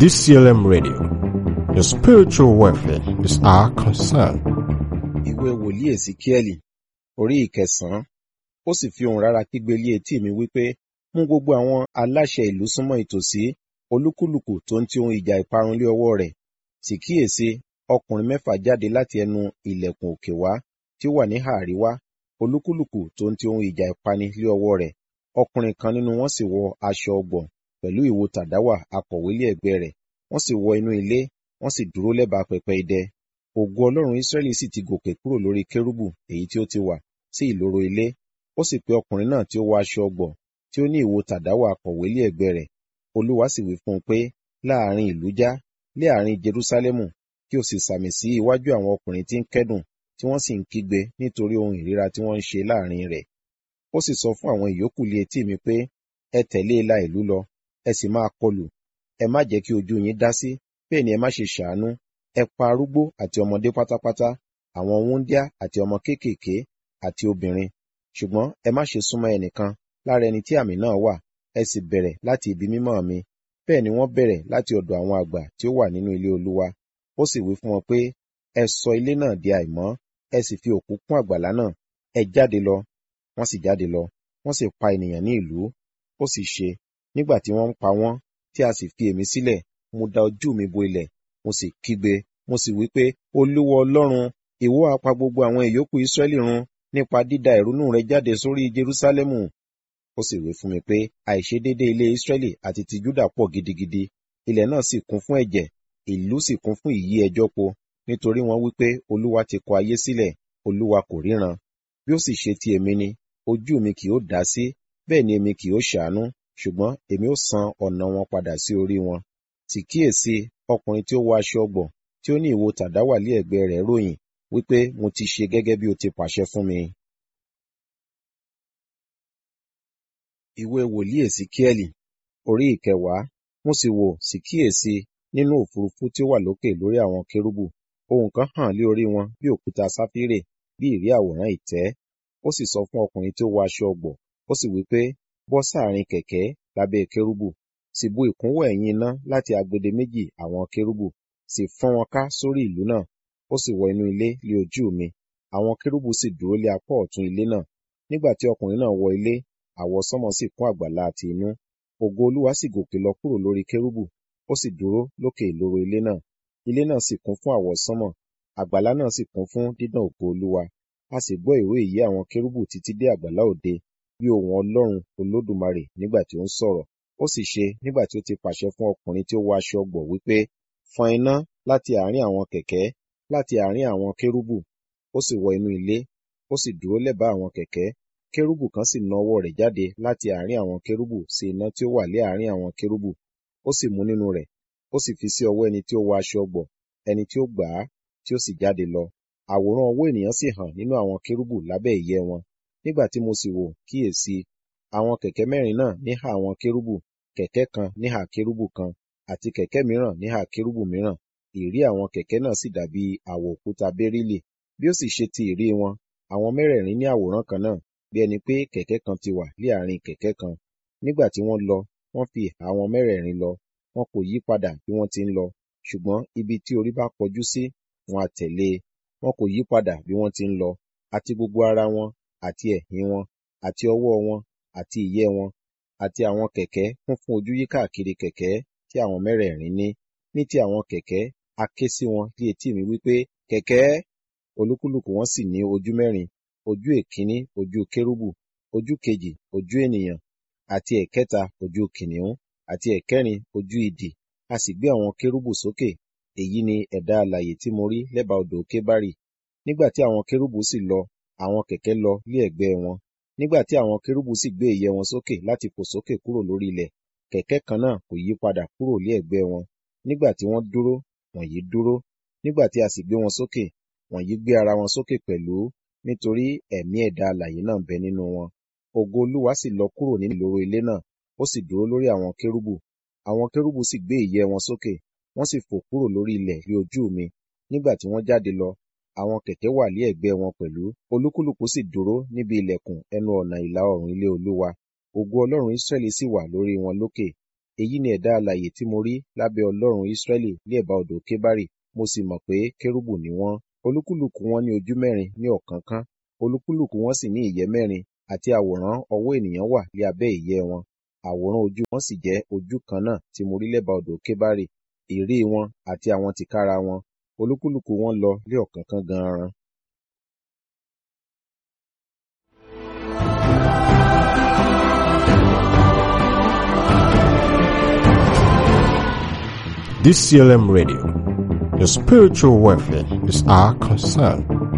DCLM Radio. Your spiritual welfare is our concern. ìwé wòlíì èsìkíẹ́lì orí ìkẹsàn-án ó sì fi ohùn rárá kígbe lé etí mi wípé mú gbogbo àwọn aláṣẹ ìlú súnmọ́ ìtòsí olúkúlùkù tó ń ti ohun ìjà ìparun lé ọwọ́ rẹ̀ sì kíyèsí ọkùnrin mẹ́fà jáde láti ẹnu ilẹ̀kùn òkè wá tí ó wà ní àríwá olúkúlùkù tó ń ti ohun ìjà ìpani lé ọwọ́ rẹ̀ ọkùnrin kan nínú wọn sì wọ aṣọ ọgbọ̀n pẹ̀lú ìwo tàdáwà akọ̀wé lé ẹ̀gbẹ́ rẹ̀ wọ́n sì wọ inú ilé wọ́n sì dúró lẹ́bàá pẹpẹ idẹ ògo ọlọ́run israẹli sì ti gòkè kúrò lórí kérúbù èyí tí ó ti wà sí ìloro ilé ó sì pe ọkùnrin náà tí ó wọ aṣọ ọgbọ̀n tí ó ní ìwo tàdáwà akọ̀wé lé ẹ̀gbẹ́ rẹ̀ olúwa sì wí fún un pé láàrin ìlú já lé àárín jerúsálẹ́mù kí o sì sàmì sí iwájú àwọn ọkùnrin tí ń kẹ́dùn tí wọ́n sì ń kígbe nítorí ohun ìríra tí wọ́n ń ṣe láàrin rẹ̀ ó sì sọ fún àwọn ìyókù lé etí mi pé ẹ tẹ̀lé ìlà ìlú lọ ẹ sì máa kọlù ẹ má jẹ́ kí ojú yín dá sí bẹ́ẹ̀ ni ẹ má ṣe ṣàánú ẹ pa arúgbó àti ọmọdé pátápátá àwọn wúńdíá àti ọmọ kéékèèké àti obìnrin ṣùgbọ́n ẹ má ṣe súnmọ́ ẹnìkan lára ẹni tí àmì náà wà ẹ sì bẹ̀rẹ̀ láti ibi mímọ́ mi bẹ́ẹ̀ ni wọ́n bẹ̀rẹ̀ láti ọ̀dọ̀ àwọn àgbà tí ó wà nínú ilé olúwa ó sì wí fún wọn pé ẹ sọ ilé náà di àìmọ́ ẹ sì fi òkú kún àgbàlá náà ẹ jáde lọ wọ́n sì jáde lọ wọ́n sì pa ènìyàn ní ìlú ó sì ṣe nígbà tí wọ́n ń pa wọ́n tí a sì fi èmi sílẹ̀ mo da ojú mi bo ilẹ̀ mo sì kígbe mo sì wí pé olúwa ọlọ́run ìwọ á pa gbogbo àwọn ìyókù ìsírẹ́lì run nípa dída ìrunú rẹ jáde sórí jerúsálẹ́mù ó sì wí fún mi pé àìṣedéédé ilé ìsírẹ́lì àti ti júdà pọ̀ gidigidi ilẹ̀ náà sì kún fún ẹ̀jẹ̀ ìlú sì kún fún ìyí ẹjọ́ po nítorí wọ́n wí pé olúwa ti kọ ayé sílẹ̀ olúwa kò ríran bí ó sì ṣe ti èmi ni ojú mi kì ó dá sí bẹ́ẹ̀ ni èmi kì ó ṣàánú ṣùgbọ́n èmi ó san ọ̀nà wọn padà sí orí wọn sì kíyèsí ọkùnrin tí ó wọ aṣọ ọgbọ̀n tí ó ní ìwo tàdáwà lé ẹ̀gbẹ́ rẹ̀ ròyìn wípé mo ti ṣe gẹ́gẹ́ bí o ti pàṣẹ fún mi. ìwé wòlíì èsìkíẹ́lì orí ìkẹwàá mo sì wò sì kíyèsí nínú òfurufú tí ó wà lókè lórí àwọn kérúbù ohun kan hàn lé orí wọn bí òkúta sáfírè bí ìrí àwòrán ìtẹ́ ó sì sọ fún ọkùnrin tí ó wọ aṣọ ọgbọ̀n ó sì wí pé bọ́ sáàrin kẹ̀kẹ́ lábẹ́ kérúbù sì bu ìkúnwọ́ ẹ̀yìn iná láti agbede méjì àwọn kérúbù sì fọ́n wọn ká sórí ìlú náà ó sì wọ inú ilé lé ojú mi àwọn kérúbù sì dúró lé apá ọ̀tún ilé náà nígbà tí ọkùnrin náà wọ ilé àwọsánmọ̀ sì kún àgbàlá àti inú ògo olúwa sì gòkè lọ kúrò lórí kérúbù ó sì dúró lókè ìloro ilé náà ilé náà sì kún fún àwọsánmọ̀ àgbàlá náà sì kún fún dídán ògo olúwa a sì gbọ́ ìró ìyí àwọn kérúbù títí dé àgbàlá òde bí ohùn ọlọ́run olódùmarè nígbà tí ó ń sọ̀rọ̀ ó sì ṣe nígbà tí ó ti pàṣẹ fún ọkùnrin tí ó wọ aṣọ ọgbọ̀ wípé fọ́n iná láti àárín àwọn kẹ̀kẹ́ láti àárín àwọn kérúbù ó sì wọ inú ilé ó sì dúró lẹ́bàá àwọn kẹ̀kẹ́ kérúbù kan sì na ọwọ́ rẹ̀ jáde láti àárín àwọn kérúbù sí iná tí ó wà lé àárín àwọn kérúbù ó sì mú nínú rẹ̀ ó sì fi sí ọwọ́ ẹni tí ó wọ aṣọ ọgbọ̀ ẹni tí ó gbà á tí ó sì jáde lọ àwòrán ọwọ́ ènìyàn sì hàn nínú àwọn kérúbù lábẹ́ ìyẹ́ wọn nígbà tí mo sì wò kíyèsí àwọn kẹ̀kẹ́ mẹ́rin náà níhà àwọn kérúbù kẹ̀kẹ́ kan níhà kérúbù kan àti kẹ̀kẹ́ mìíràn níhà kérúbù mìíràn ìrí àwọn kẹ̀kẹ́ náà sì dàbí àwọ̀ òkúta bẹ́rílì bí ó sì ṣe ti ìrí wọn àwọn mẹ́rẹ̀ẹ̀rin ní àwòrán kan náà bí ẹni pé kẹ̀kẹ́ kan ti wà lé àárín kẹ̀kẹ́ kan nígbà tí wọ́n lọ wọ́n fi ìhà wọn mẹ́rẹ̀ẹ̀rin lọ wọn kò yí padà bí wọ́n ti ń lọ ṣùgbọ́n ibi tí orí bá kọjú sí wọn á tẹ̀lé e wọn kò yí padà bí wọ́n ti ń lọ àti gbogbo ara wọn àti ẹ̀yìn wọn àti ọwọ́ wọn àti ìyẹ́ wọn àti àwọn kẹ̀kẹ́ kún fún ojú yí káàkiri kẹ̀kẹ́ tí àwọn mẹ́rẹ̀ẹ̀rin ní ní ti àwọn kẹ̀kẹ́ a ké sí wọn ní etí mi wípé kẹ̀kẹ́ olúkúlùkù wọn sì ní ojú mẹ́rin ojú èkíní ojú kérúbù ojú kejì ojú ènìyàn àti ẹ̀kẹta ojú kìnìún àti ẹ̀kẹrin ojú idì a sì gbé àwọn kérúbù sókè èyí ni ẹ̀dá alààyè tí mo rí lẹ́bàá odò kébárì nígbà tí àwọn kérúbù sì lọ àwọn kẹ̀kẹ́ lọ lé ẹ̀gbẹ́ wọn nígbà tí àwọn kérúbù sì gbé ìyẹ́ wọn sókè láti fò sókè kúrò lórí ilẹ̀ kẹ̀kẹ́ kan náà kò yí padà kúrò lé ẹ̀gbẹ́ wọn nígbà tí wọ́n dúró wọ̀nyí dúró nígbà tí a sì gbé wọn sókè wọ̀nyí gbé ara wọn sókè pẹ̀lú nítorí ẹ̀mí ẹ̀dá alààyè náà bẹ nínú wọn ògo olúwa sì lọ kúrò nínú ìloro ilé náà ó sì dúró lórí àwọn kérúbù àwọn kérúbù sì gbé ìyẹ́ wọn sókè wọ́n sì fò kúrò lórí ilẹ̀ lé ojú mi nígbà tí wọ́n jáde lọ àwọn kẹ̀kẹ́ wà lé ẹ̀gbẹ́ wọn pẹ̀lú olúkúlùkù sì dúró níbi ilẹ̀kùn ẹnu ọ̀nà ìlà oòrùn ilé olúwa ògo ọlọ́run israẹli sì wà lórí wọn lókè èyí ni ẹ̀dá alààyè tí mo rí lábẹ́ ọlọ́run ísírẹ́lì ní ẹ̀bá odò kébárì mo sì mọ̀ pé kérúbù ni wọ́n olúkúlùkù wọn ní ojú mẹ́rin ní ọ̀kánkán olúkúlùkù wọn sì ní ìyẹ́ mẹ́rin àti àwòrán ọwọ́ ènìyàn wà ní abẹ́ ìyẹ́ wọn àwòrán ojú wọn sì jẹ́ ojú kan náà tí mo rí lẹ́bàá odò kébárì ìrí wọn àti àwọn tìkára wọn olúkúlùkù wọn lọ lé ọ̀kánkán gan-an DCLM Radio. Your spiritual welfare is our concern.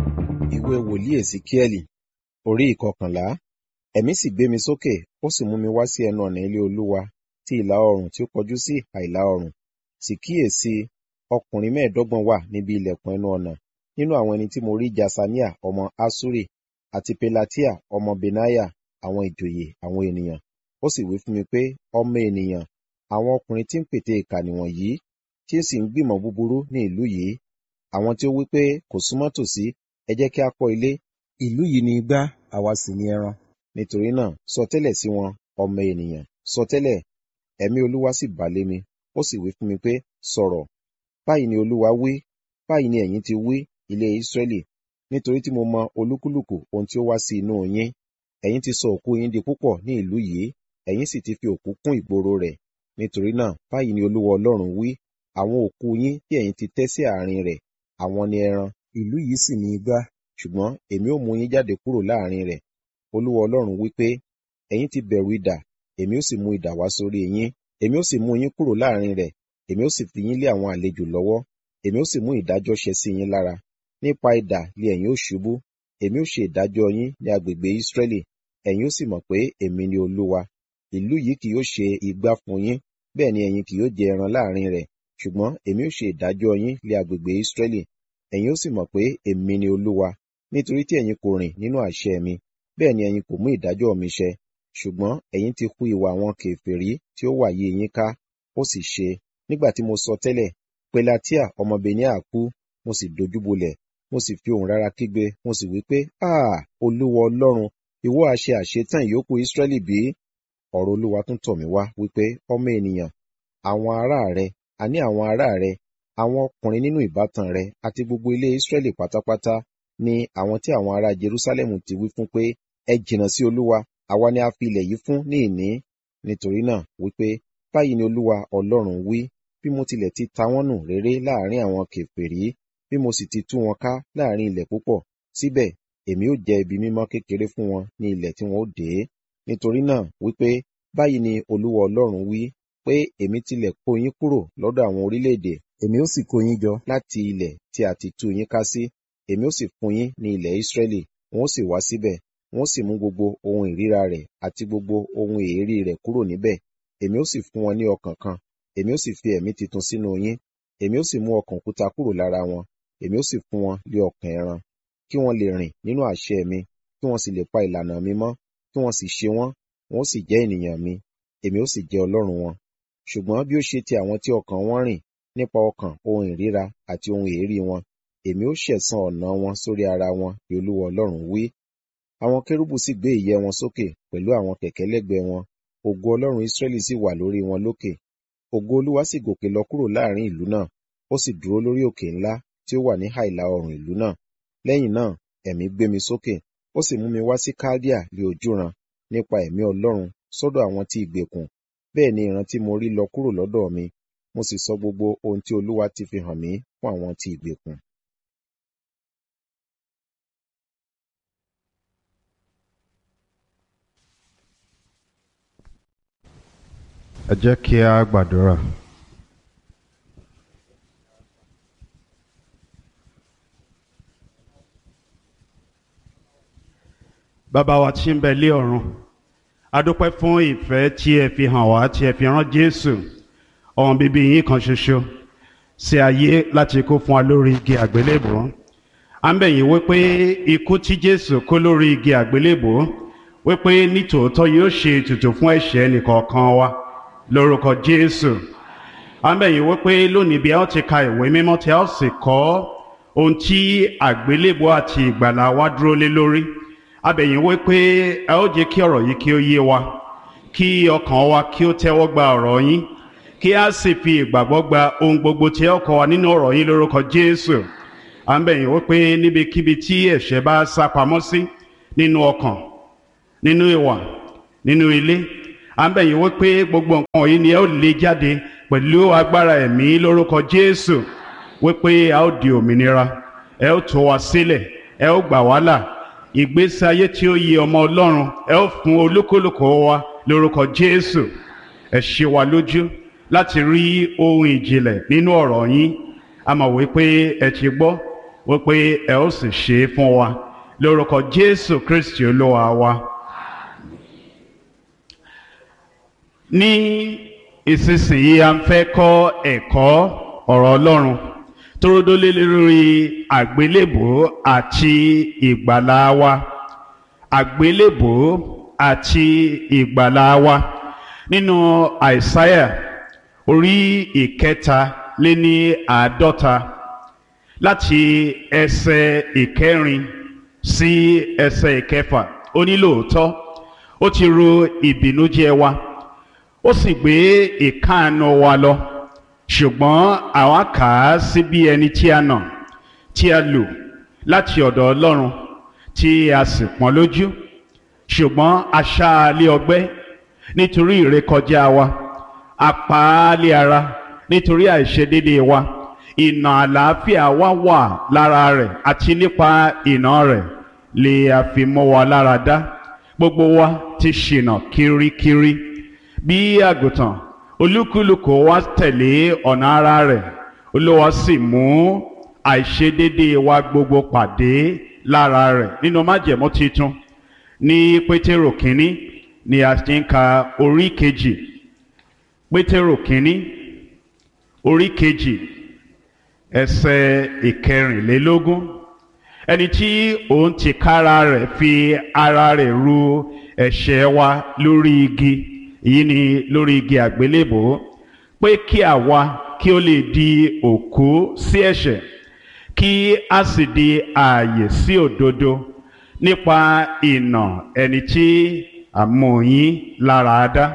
ìwé wòlíì èsìkíẹ́lì orí ìkọkànlá ẹ̀mí sì gbé mi sókè ó sì mú mi wá sí ẹnu ọ̀nà ilé olúwa ti ìlà oòrùn tí ó kọjú sí ìhà ìlà oòrùn sì kíyèsí ọkùnrin mẹ́ẹ̀ẹ́dọ́gbọ̀n wà níbi ilẹ̀kùn ẹnu ọ̀nà nínú àwọn ẹni tí mo rí jasania ọmọ asuri àti pelatia ọmọ benaya àwọn ìjòyè àwọn ènìyàn ó sì wí fún mi pé ọmọ ènìyàn àwọn ọkùnrin tí ń pète ìkà nìwọ̀nyí tí ó sì ń gbìmọ̀ búburú ní ìlú yìí àwọn tí ó wí pé kò súnmọ́ tòsí ẹ jẹ́ kí a kọ́ ilé ìlú yìí ni igbá àwa sì ni ẹran nítorí náà sọtẹ́lẹ̀ sí wọn ọmọ ènìyàn sọtẹ́lẹ̀ ẹ̀mí olúwa sì bà lé mi ó sì wí fún mi pé sọ̀rọ̀ báyìí ni olúwa wí báyìí ni ẹ̀yin ti wí ilé ìsírẹ́lì nítorí tí mo mọ olúkúlùkù ohun tí ó wá sí inú yín ẹ̀yin ti sọ òkú yín di púpọ̀ ní ìlú yìí ẹ̀yin sì ti fi òkú kún ìgboro rẹ̀ nítorí náà báyìí ni olúwa ọlọ́run wí àwọn òkú yín tí ẹ̀yin ti tẹ́ sí àárín rẹ̀ àwọn ni ẹran ìlú yìí sì ni igbá ṣùgbọ́n èmi ó mú yín jáde kúrò láàrin rẹ̀ olúwa ọlọ́run wí pé ẹ̀yin ti bẹ̀rù idà èmi ó sì mú idà wá sórí yín èmi ó sì mú yín kúrò láàrin rẹ̀ èmi ó sì fi yín lé àwọn àlejò lọ́wọ́ èmi ó sì mú ìdájọ́ ṣẹ sí yín lára nípa idà lé ẹ̀yin ó ṣubú èmi ó ṣe ìdájọ́ yín ní agbègbè ìsírẹ́lì ẹ̀yin ó sì mọ̀ pé èmi ni olúwa ìlú yìí kì yóò ṣe igbá fún yín bẹ́ẹ̀ ni ẹ̀yin kì yóò jẹ ẹran láàrin rẹ̀ ṣùgbọ́n èmi ó ṣe ìdájọ́ yín lé agbègbè ìsírẹ́lì ẹ̀yin ó sì mọ̀ pé èmi ni olúwa nítorí tí ẹ̀yin kò rìn nínú àṣẹ mi bẹ́ẹ̀ ni ẹ̀yin kò mú ìdájọ́ mi ṣẹ ṣùgbọ́n ẹ̀yin ti hu ìwà àwọn kèfèrí tí ó wà yí yín ká ó sì ṣe nígbà tí mo sọ tẹ́lẹ̀ pelatia ọmọ benia kú mo sì dojúbolẹ̀ mo sì fi ohùn rárá kígbe mo sì wí pé ah olúwa ọlọ́run ìwọ àṣẹ àṣetán ìyókù ìsírẹ́lì bí ọ̀rọ̀ olúwa tún tọ̀ mí wá wípé ọmọ ènìyàn àwọn ará rẹ àní àwọn ará rẹ àwọn ọkùnrin nínú ìbátan rẹ àti gbogbo ilé ìsírẹ́lì pátápátá ni àwọn tí àwọn ará jerúsálẹ́mù ti wí fún pé ẹ jìnnà sí olúwa àwa ni a fi ilẹ̀ yìí fún ní ìní nítorí náà wípé báyìí ni olúwa ọlọ́run wí bí mo tilẹ̀ ti ta wọ́n nù réré láàrin àwọn kèfèrí bí mo sì ti tú wọn ká láàrin ilẹ̀ púpọ̀ síbẹ̀ èmi ó jẹ́ ibi mímọ́ kékeré fún wọn ní ilẹ̀ tí wọn ó dé nítorí náà wípé báyìí ni olúwa ọlọ́run wí pé èmi tilẹ̀ kó yín kúrò lọ́dọ̀ àwọn orílẹ̀-èdè èmi ó sì kó yín jọ láti ilẹ̀ tí a ti tú yín ká sí èmi ó sì fún yín ní ilẹ̀ ìsírẹ́lì wọn ó sì wá síbẹ̀ wọn ó sì mú gbogbo ohun ìríra rẹ̀ àti gbogbo ohun èérí rẹ̀ kúrò níbẹ̀ èmi ó sì fún wọn ní ọkàn kan èmi ó sì fi ẹ̀mí titun sínú yín èmi ó sì mú ọkàn òkúta kúrò lára wọn èmi ó sì fún wọn lé ọkàn ẹran kí wọ́n lè rìn nínú àṣẹ mi kí wọ́n sì lè pa ìlànà mi mọ́ kí wọ́n sì ṣe wọ́n wọn ó sì jẹ́ ènìyàn mi èmi ó sì jẹ́ ọlọ́run wọn ṣùgbọ́n bí ó ṣe ti àwọn tí ọkàn wọn rìn nípa ọkàn ohun ìríra àti ohun èérí wọn èmi ó ṣẹ̀san ọ̀nà wọn sórí ara wọn ni olúwa ọlọ́run wí àwọn kérúbù sì gbé ìyẹ́ wọn sókè pẹ̀lú àwọn kẹ̀kẹ́ lẹ́gbẹ̀ẹ́ wọn ògo ọlọ́run ísírẹ́lì sì wà lórí wọn lókè ògo olúwa sì gòkè lọ kúrò láàrin ìlú náà ó sì dúró lórí òkè ńlá tí ó wà ní àìlà oòrùn ìlú náà lẹ́yìn náà ẹ̀mí gbé mi sókè ó sì mú mi wá sí kaldea lé ojúran nípa ẹ̀mí ọlọ́run sọ́dọ̀ àwọn tí ìgbèkùn bẹ́ẹ̀ ni ìran tí mo rí lọ kúrò lọ́dọ̀ mi mo sì sọ gbogbo ohun tí olúwa ti fi hàn mí fún àwọn tí ìgbèkùn. ẹ jẹ́ kí a gbàdúrà. bàbá wa tí ń bẹ lé ọ̀run a dúpẹ́ fún ìfẹ́ tí ẹ fi hàn wá tí ẹ fi rán jésù ọmọ bíbí yín kan ṣoṣo sí ayé láti kó fún wa lórí igi àgbélébùú à ń bẹ̀ yín wípé ikú tí jésù kó lórí igi àgbélébùú wípé nítòótọ́ yóò ṣe ètùtù fún ẹ̀ṣẹ̀ ẹnìkọ̀ọ̀kan wa lórúkọ jésù à ń bẹ̀ yín wípé lónìí bí a ó ti ka ìwé mímọ́ tí a ó sì kọ́ ohun tí àgbélébùú àti ìgbàlà wa dúró lé lórí a bẹ̀ yín wípé ẹ ó jẹ́ kí ọ̀rọ̀ yìí kí ó yé wa kí ọkàn wa kí ó tẹ́wọ́ gba ọ̀rọ̀ yín kí a sì fi ìgbàgbọ́ gba ohun gbogbo tí ẹ kọ́ wa nínú ọ̀rọ̀ yín lórúkọ Jésù à ń bẹ̀ yín wípé níbikíbi tí ẹ̀ṣẹ̀ bá sá pamọ́ sí nínú ọkàn nínú ìwà nínú ilé à ń bẹ̀ yín wípé gbogbo nǹkan yìí ni ẹ ó lè jáde pẹ̀lú agbára ẹ̀mí lórúkọ Jésù wípé a ó di òmìnira ẹ ó tú wa sílẹ̀ ẹ ó gbà wá là ìgbésí ayé tí ó yẹ ọmọ Ọlọ́run ẹ ó fún olúkúlùkù wa lórúkọ Jésù ẹ ṣe wa lójú láti rí ohun ìjìnlẹ̀ nínú ọ̀rọ̀ yín a mọ̀ wípé ẹ ti gbọ́ wípé ẹ ó sì ṣe é fún wa lórúkọ Jésù Kristi Olúwa wa. ní ìsinsìnyí a ń fẹ́ kọ́ ẹ̀kọ́ ọ̀rọ̀ Ọlọ́run tó dólé lórí àgbélébò àti ìgbàlà wa àgbélébò àti ìgbàlà wa nínú àìsáyà orí ìkẹta lé ní àádọ́ta láti ẹsẹ̀ ìkẹrin sí ẹsẹ̀ ìkẹfà ó ní lóòótọ́ ó ti ro ìbìnújẹ́ wa ó sì gbé ìkáàánú wa lọ ṣùgbọ́n àwa kà á sí bí ẹni tí a nà tí a lù láti ọ̀dọ̀ Ọlọ́run tí a sì pọ́n lójú ṣùgbọ́n a ṣá a lé ọgbẹ́ nítorí ìrékọjá wa a pa á lé ara nítorí àìṣedéédéé wa ìnà àlàáfíà wa wà lára rẹ̀ àti nípa ìnà rẹ̀ lè a fi mọ́ wa lára dá gbogbo wa ti ṣìnà kirikiri bí àgùntàn olúkúlùkù wa tẹ̀lé ọ̀nà ara rẹ̀ olúwa sì mú àìṣedéédéé wa gbogbo pàdé lára rẹ̀ nínú májẹ̀mú titun ní pétérò kínní ni a ti ń ka orí kejì pétérò kínní orí kejì ẹsẹ̀ ìkẹrìnlélógún ẹni tí òun ti kára rẹ̀ fi ara rẹ̀ ru ẹ̀ṣẹ̀ wa lórí igi èyí ni lórí igi àgbélébò pé kí àwa kí ó lè di òkú sí ẹ̀ṣẹ̀ kí a sì di ààyè sí òdodo nípa ìnà ẹni tí àmọ̀yín lára dá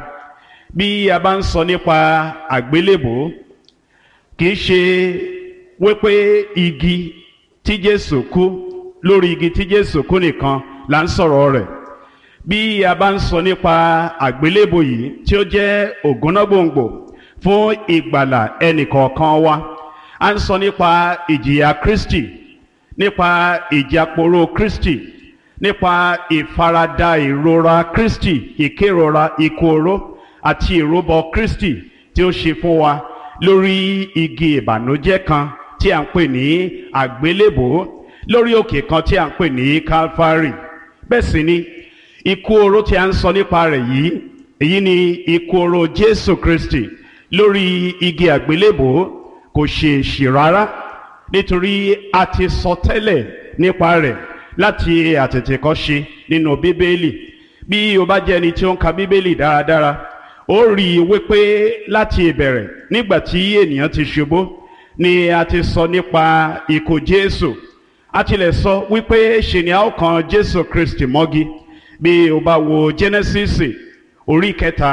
bí a bá ń sọ nípa àgbélébò kì í ṣe wípé igi tí Jésù kú lórí igi tí Jésù kú nìkan là ń sọ̀rọ̀ rẹ̀ bí a bá ń sọ nípa àgbélébò yìí tí ó jẹ́ ògúnnágbòǹgbò fún ìgbàlà ẹnìkọ̀ọ̀kan wa a ń sọ nípa ìjìyà Kristi nípa ìjàporó Kristi nípa ìfaradà ìrora Kristi ìkérora ikú oró àti ìrúbọ Kristi tí ó ṣe fún wa lórí igi ìbànújẹ́ kan tí a ń pè ní àgbélébò lórí òkè kan tí a ń pè ní Calvary bẹ́ẹ̀ sì ni ikú oró tí a ń sọ nípa rẹ̀ yìí èyí ni ikú oró Jésù Kristi lórí igi àgbélébò kò ṣe èṣì rárá nítorí a ti sọ tẹ́lẹ̀ nípa rẹ̀ láti àtètèkọ́ṣe nínú Bíbélì bí o bá jẹ́ ẹni tí ó ń ka Bíbélì dáradára ó rí i wípé láti ìbẹ̀rẹ̀ nígbà tí ènìyàn ti ṣubú ni a ti sọ nípa ikú Jésù a tilẹ̀ sọ wípé ṣe ni a ó kan Jésù Kristi mọ́gi bí o bá wo Genesis orí kẹta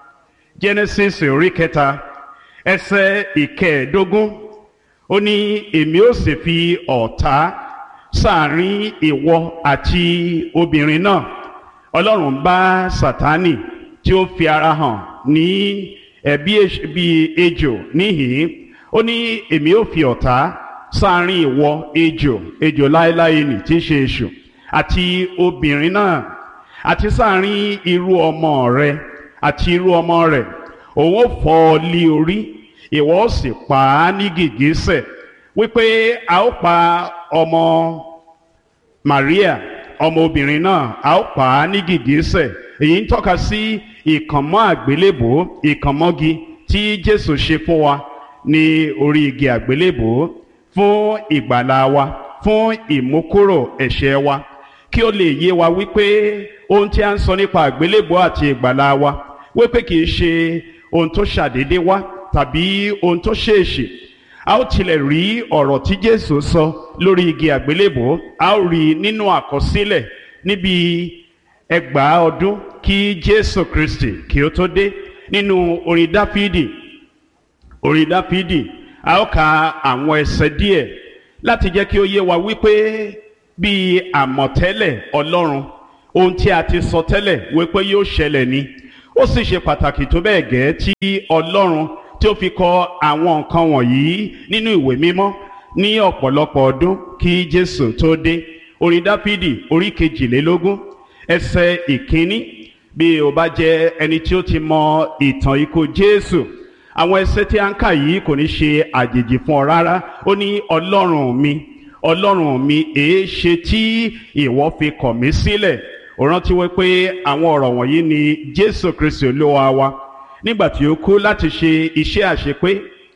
Genesis orí kẹta ẹsẹ̀ ìkẹẹ̀ẹ́dógún ó ní èmi ó sì fi ọ̀tá sáàrin ìwọ àti obìnrin náà Ọlọ́run bá Sátánì tí ó fi ara hàn ní ẹbí bíi ejò níhìn ó ní èmi ó fi ọ̀tá sáàrin ìwọ ejò ejò láéláé nì tí í ṣe èṣù àti obìnrin náà àti sáàrin irú ọmọ rẹ àti irú ọmọ rẹ òun ó fọ́ ọ lé orí ìwọ ó sì pa á ní gìgísẹ̀ wípé a ó pa ọmọ Maria ọmọ obìnrin náà a ó pa á ní gìgísẹ̀ èyí ń tọ́ka sí ìkànmọ́ àgbélébò ìkànmọ́gi tí Jésù ṣe fún wa ní orí igi àgbélébò fún ìgbàlà wa fún ìmúkúrò ẹ̀ṣẹ̀ wa kí ó lè yé wa wípé ohun tí a ń sọ nípa àgbélébò àti ìgbàlà wa wípé kì í ṣe ohun tó ṣàdédé wá tàbí ohun tó ṣèèṣì a ó tilẹ̀ rí ọ̀rọ̀ tí Jésù sọ lórí igi àgbélébò a ó rí nínú àkọsílẹ̀ níbi ẹgbàá ọdún kí jésù kristi kí ó tó dé nínú orin dáfídì orin dáfídì a ó ka àwọn ẹsẹ̀ díẹ̀ láti jẹ́ kí ó yé wa wípé bíi àmọ̀tẹ́lẹ̀ ọlọ́run ohun tí a ti sọ tẹ́lẹ̀ wípé yóò ṣẹlẹ̀ ni ó sì ṣe pàtàkì tó bẹ́ẹ̀ gẹ́ tí ọlọ́run tí ó fi kọ àwọn nǹkan wọ̀nyí nínú ìwé mímọ́ ní ọ̀pọ̀lọpọ̀ ọdún kí jésù tó dé orin dáfídì orí kejìlélógún ẹsẹ̀ ìkíní bí o bá jẹ́ ẹni tí ó ti mọ ìtàn ikú jésù àwọn ẹsẹ̀ tí a ń kà yìí kò ní ṣe àjèjì fún ọ rárá ó ní ọlọ́run mi ọlọ́run mi èé ṣe tí ìwọ fi kọ̀ mí sílẹ̀ ó rántí wípé àwọn ọ̀rọ̀ wọ̀nyí ni jésù kristi olúwa wa nígbà tí ó kú láti ṣe iṣẹ́ àṣepé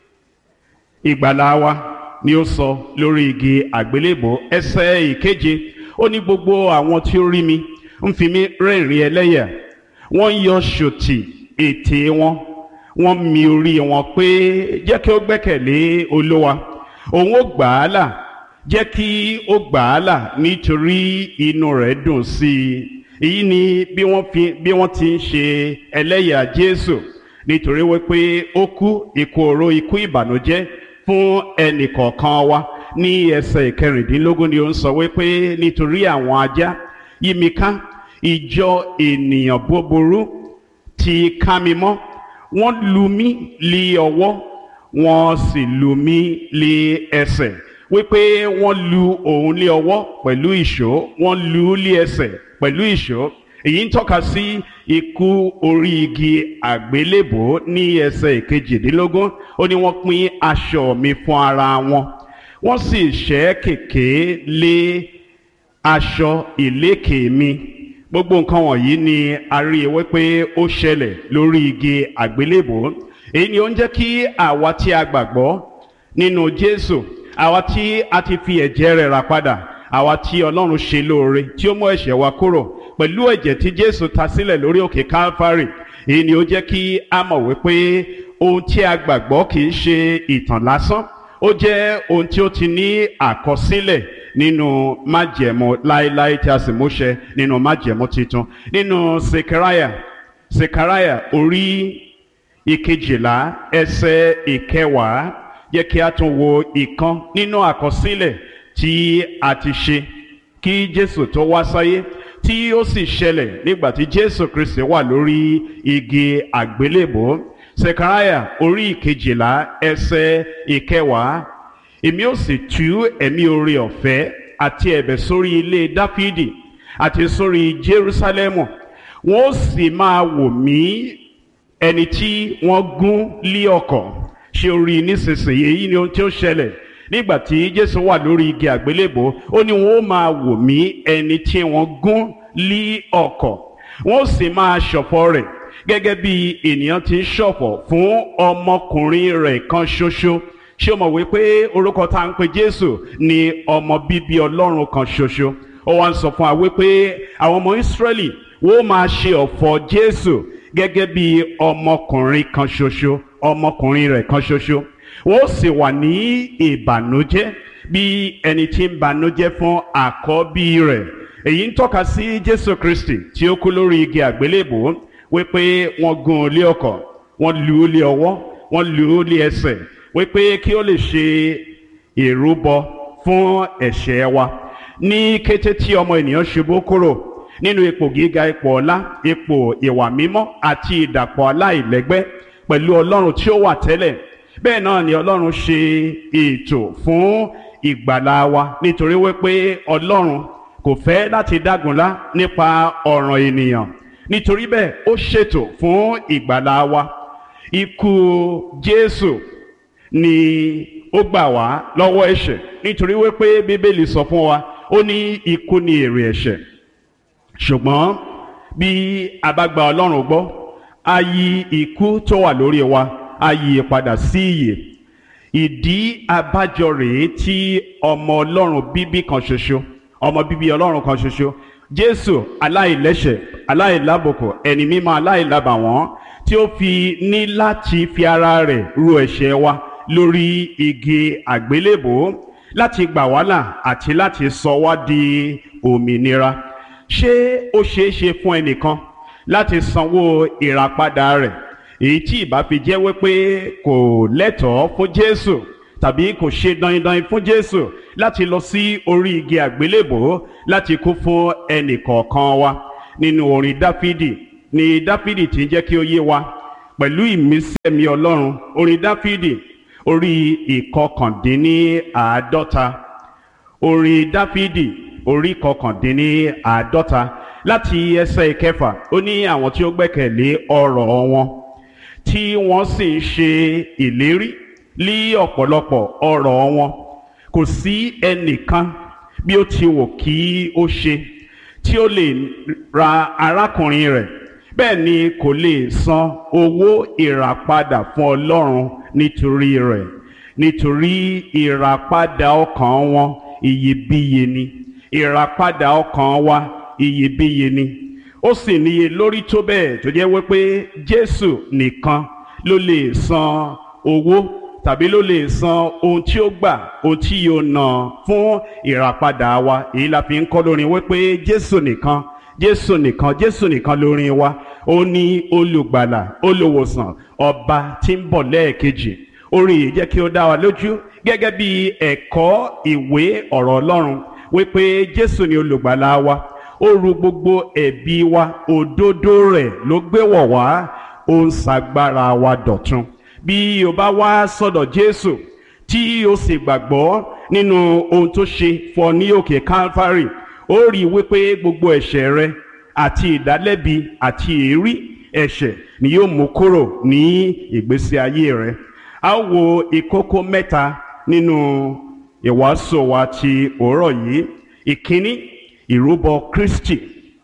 ìgbàlá wa ni ó sọ lórí igi àgbélébò ẹsẹ̀ ìkeje ó ní gbogbo àwọn tí ó rí mi ń fi mí rẹ́rìn ẹlẹ́yà wọ́n ń yọ ṣòtì ètè wọn wọ́n mi orí wọn pé jẹ́ kí ó gbẹ́kẹ̀lé olówa òun ó gbà á là jẹ́ kí ó gbà á là nítorí inú rẹ̀ dùn sí i èyí ni bí wọ́n fi bí wọ́n ti ń ṣe ẹlẹ́yà jésù nítorí wípé ó kú ikú oró ikú ìbànújẹ́ fún ẹnìkọ̀ọ̀kan wa ní ẹsẹ̀ ìkẹrìndínlógún ni ó ń sọ wípé nítorí àwọn ajá yí mi ká ìjọ ènìyàn búburú ti ká mi mọ́ wọ́n lù mí lé ọwọ́ wọ́n sì lù mí lé ẹsẹ̀ wípé wọ́n lu òun lé ọwọ́ pẹ̀lú ìṣó wọ́n lù ú lé ẹsẹ̀ pẹ̀lú ìṣó èyí ń tọ́ka sí ikú orí igi àgbélébò ní ẹsẹ̀ ìkejìdínlógún ó ní wọ́n pín aṣọ mi fún ara wọn wọ́n sì ṣẹ́ kèké lé aṣọ ìlékè mi gbogbo nǹkan wọ̀nyí ni a rí i wípé ó ṣẹlẹ̀ lórí igi àgbélébò èyí ni ó ń jẹ́ kí àwa tí a gbàgbọ́ nínú Jésù àwa tí a ti fi ẹ̀jẹ̀ rẹ̀ rà padà àwa tí Ọlọ́run ṣe lóore tí ó mú ẹ̀ṣẹ̀ wa kúrò pẹ̀lú ẹ̀jẹ̀ tí Jésù ta sílẹ̀ lórí òkè Calvary èyí ni ó jẹ́ kí a mọ̀ wípé ohun tí a gbàgbọ́ kì í ṣe ìtàn lásán ó jẹ́ ohun tí ó ti ní àkọsílẹ̀ nínú májẹ̀mú láéláé tí a sì múṣẹ nínú májẹ̀mú titun nínú Sekaraya Sekaraya orí ìkejìlá ẹsẹ̀ ìkẹwàá yẹ kí a tún wo ìkan nínú àkọsílẹ̀ tí a ti ṣe kí Jésù tó wá sáyé tí ó sì ṣẹlẹ̀ nígbà tí Jésù Kristi wà lórí igi àgbélébò Sekaraya orí ìkejìlá ẹsẹ̀ ìkẹwàá èmi ó sì tú ẹ̀mí oore ọ̀fẹ́ àti ẹ̀bẹ̀ sórí ilé Dáfídì àti sórí Jerúsálẹ́mù wọ́n ó sì máa wò mí ẹni tí wọ́n gún lé ọ̀kọ̀ ṣe orí nísinsìnyí èyí ni ohun tí ó ṣẹlẹ̀ nígbà tí Jésù wà lórí igi àgbélébò ó ní wọ́n ó máa wò mí ẹni tí wọ́n gún lé ọ̀kọ̀ wọ́n ó sì máa ṣọ̀fọ̀ rẹ̀ gẹ́gẹ́ bí ènìyàn ti ń ṣọ̀fọ̀ fún ọmọkùnrin rẹ̀ kan ṣoṣo ṣé o mọ̀ wípé orúkọ tá à ń pe Jésù ni ọmọ bíbí Ọlọ́run kan ṣoṣo ó wá ń sọ fún wa wípé àwọn ọmọ Ísírẹ́lì wọ́n máa ṣe ọ̀fọ̀ Jésù gẹ́gẹ́ bí ọmọkùnrin kan ṣoṣo ọmọkùnrin rẹ̀ kan ṣoṣo wọ́n sì wà ní ìbànújẹ́ bí ẹni tí ń bànújẹ́ fún àkọ́bí rẹ̀ èyí ń tọ́ka sí Jésù Kristi tí ó kú lórí igi àgbélébò wípé wọ́n gún un lé ọkọ̀ wọ́n lù ú lé ọwọ́ wọ́n lù ú lé ẹsẹ̀ wípé kí ó lè ṣe ìrúbọ fún ẹ̀ṣẹ̀ wa ní kété tí ọmọ ènìyàn ṣubú kúrò nínú ipò gíga ipò ọlá ipò ìwà mímọ́ àti ìdàpọ̀ aláìlẹ́gbẹ́ pẹ̀lú ọlọ́run tí ó wà tẹ́lẹ̀ bẹ́ẹ̀ náà ni ọlọ́run ṣe ètò fún ìgbàlá wa nítorí wípé ọlọ́run kò fẹ́ láti dágunlá nípa ọ̀ràn ènìyàn nítorí bẹ́ẹ̀ ó ṣètò fún ìgbàlá wa ikú Jésù ni ó gbà wá lọ́wọ́ ẹ̀ṣẹ̀ nítorí wípé bíbélì sọ fún wa ó ní ikú ni èrè ẹ̀ṣẹ̀ ṣùgbọ́n bí a bá gba ọlọ́run gbọ́ a yí ikú tó wà lórí wa a yí padà sí ìyè ìdí abájọ rèé tí ọmọ ọlọ́run bíbí kan ṣoṣo ọmọ bíbí ọlọ́run kan ṣoṣo jésù aláìlẹ́ṣẹ̀ aláìlábòkò ẹni mímọ́ aláìlábàwọ́n tí ó fi ní láti fi ara rẹ̀ ru ẹ̀ṣẹ̀ wa lórí igi àgbélébò láti gbà wá là àti láti sọ wá di òmìnira ṣé ó ṣeé ṣe fún ẹnìkan láti sanwó ìràpadà rẹ̀ èyí tí ìbá fi jẹ́ wípé kò lẹ́tọ̀ọ́ fún Jésù tàbí kò ṣe dandan fún Jésù láti lọ sí orí igi àgbélébò láti kú fún ẹnìkọ̀ọ̀kan wa nínú orin Dáfídì ni Dáfídì ti ń jẹ́ kí ó yé wa pẹ̀lú ìmísí ẹ̀mí Ọlọ́run orin Dáfídì orí ìkọkàndínníàádọ́ta orin Dáfídì orí kọkàndínní àádọ́ta láti ẹsẹ̀ ìkẹfà ó ní àwọn tí ó gbẹ́kẹ̀lé ọ̀rọ̀ wọn tí wọ́n sì ń ṣe ìlérí lí ọ̀pọ̀lọpọ̀ ọ̀rọ̀ wọn kò sí ẹnìkan bí ó ti wò kí ó ṣe tí ó lè ra arákùnrin rẹ̀ bẹ́ẹ̀ ni kò lè san owó ìràpadà fún Ọlọ́run nítorí rẹ̀ nítorí ìràpadà ọkàn wọn iyebíye ni ìràpadà ọkàn wa iyebíye ni ó sì níye lórí tó bẹ́ẹ̀ tó jẹ́ wípé Jésù nìkan ló lè san owó tàbí ló lè san ohun tí ó gbà ohun tí yóò ná fún ìràpadà wa èyí la fi ń kọ́ lórin wípé Jésù nìkan Jésù nìkan Jésù nìkan lórin wa ó ní olùgbàlà olùwòsàn ọba tí ń bọ̀ lẹ́ẹ̀kejì orin yìí jẹ́ kí ó dá wa lójú gẹ́gẹ́ bí ẹ̀kọ́ ìwé ọ̀rọ̀ Ọlọ́run wípé Jésù ni olùgbàlà wa ó ru gbogbo ẹ̀bi wa òdodo rẹ̀ ló gbé wọ̀ wá ó ń ṣagbára wa dọ̀tun bí o bá wá sọ́dọ̀ Jésù tí o sì gbàgbọ́ nínú ohun tó ṣe fọ ní òkè Calvary ó rí i wípé gbogbo ẹ̀ṣẹ̀ rẹ àti ìdálẹ́bi àti èérí ẹ̀ṣẹ̀ ni yóò mú kúrò ní ìgbésí ayé rẹ a ó wo ìkókó mẹ́ta nínú ìwàásù wa ti òórọ̀ yìí ìkíní ìrúbọ Kristi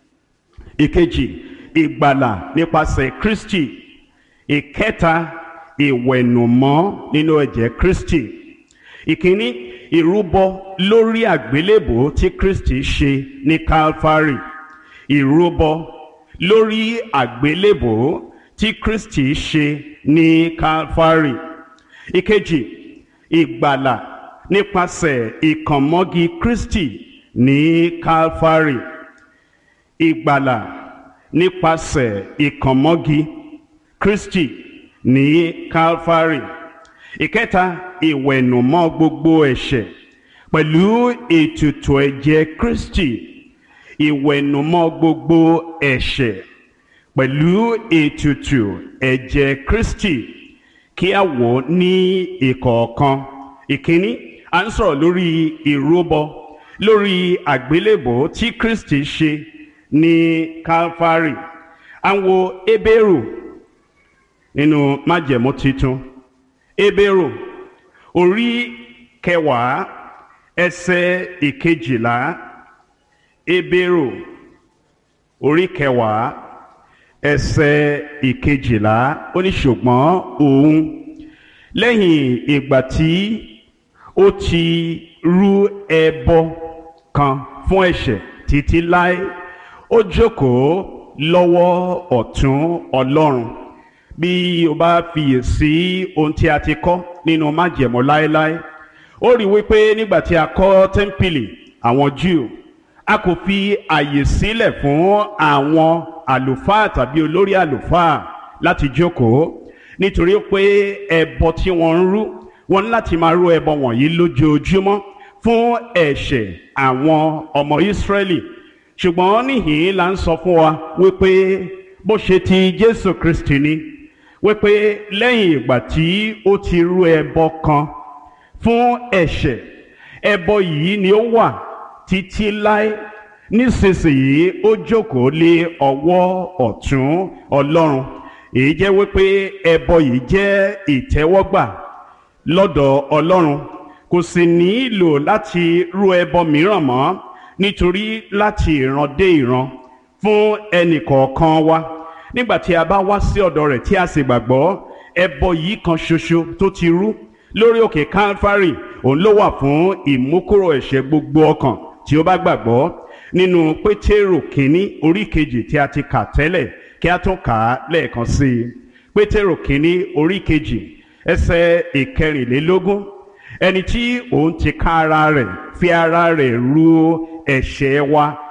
ìkejì ìgbàlà nípasẹ̀ Kristi ìkẹta ìwẹ̀nùmọ́ nínú ẹ̀jẹ̀ Kristi ìkíní ìrúbọ lórí àgbélébò tí Kristi ṣe ní Calvary ìrúbọ lórí àgbélébò tí Kristi ṣe ní Calvary ìkejì ìgbàlà nípasẹ̀ ìkànmọ́gi Kristi ní Calvary ìgbàlà nípasẹ̀ ìkànmọ́gi Kristi ní Calvary ìkẹta ìwẹ̀nùmọ́ gbogbo ẹ̀ṣẹ̀ pẹ̀lú ètùtù ẹ̀jẹ̀ Kristi ìwẹ̀nùmọ́ gbogbo ẹ̀ṣẹ̀ pẹ̀lú ètùtù ẹ̀jẹ̀ Kristi kí a wò ní ìkọ̀ọ̀kan ìkíní à ń sọ̀rọ̀ lórí ìrúbọ lórí àgbélébò tí Kristi ṣe ní Calvary à ń wo Hébérù nínú májẹ̀mú titun Hébérù orí kẹwàá ẹsẹ̀ ìkejìlá Hébérù orí kẹwàá ẹsẹ̀ ìkejìlá ó ní ṣùgbọ́n òun lẹ́yìn ìgbà tí ó ti rú ẹbọ kan fún ẹ̀ṣẹ̀ títí láé ó jókòó lọ́wọ́ ọ̀tún Ọlọ́run bí o bá fiyèsí ohun tí a ti kọ́ nínú májẹ̀mọ́ láéláé ó rí wípé nígbà tí a kọ́ tẹ́ḿpìlì àwọn Júù a kò fi àyè sílẹ̀ fún àwọn àlùfáà tàbí olórí àlùfáà láti jókòó nítorí pé ẹbọ tí wọ́n ń rú wọ́n ní láti máa rú ẹbọ wọ̀nyí lójoojúmọ́ fún ẹ̀ṣẹ̀ àwọn ọmọ Ísírẹ́lì ṣùgbọ́n níhìn la ń sọ fún wa wípé bó ṣe ti Jésù Kristi ni wípé lẹ́yìn ìgbà tí ó ti rú ẹbọ kan fún ẹ̀ṣẹ̀ ẹbọ yìí ni ó wà títí láé nísinsìnyí ó jókòó lé ọwọ́ ọ̀tún Ọlọ́run èyí jẹ́ wípé ẹbọ yìí jẹ́ ìtẹ́wọ́gbà lọ́dọ̀ Ọlọ́run kò sì nílò láti rú ẹbọ mìíràn mọ́ nítorí láti ìran dé ìran fún ẹnìkọ̀ọ̀kan wa nígbà tí a bá wá sí ọ̀dọ̀ rẹ̀ tí a sì gbàgbọ́ ẹbọ yìí kan ṣoṣo tó ti rú lórí òkè Calvary òun ló wà fún ìmúkúrò ẹ̀ṣẹ̀ gbogbo ọkàn tí ó bá gbàgbọ́ nínú Pétérù kínní orí kejì tí a ti kà tẹ́lẹ̀ kí a tún kà á lẹ́ẹ̀kan sí i Pétérù kínní orí kejì ẹsẹ̀ ìkẹrìnlélógún ẹni tí òun ti ká ara rẹ̀ fi ara rẹ̀ ru ẹ̀ṣẹ̀ wa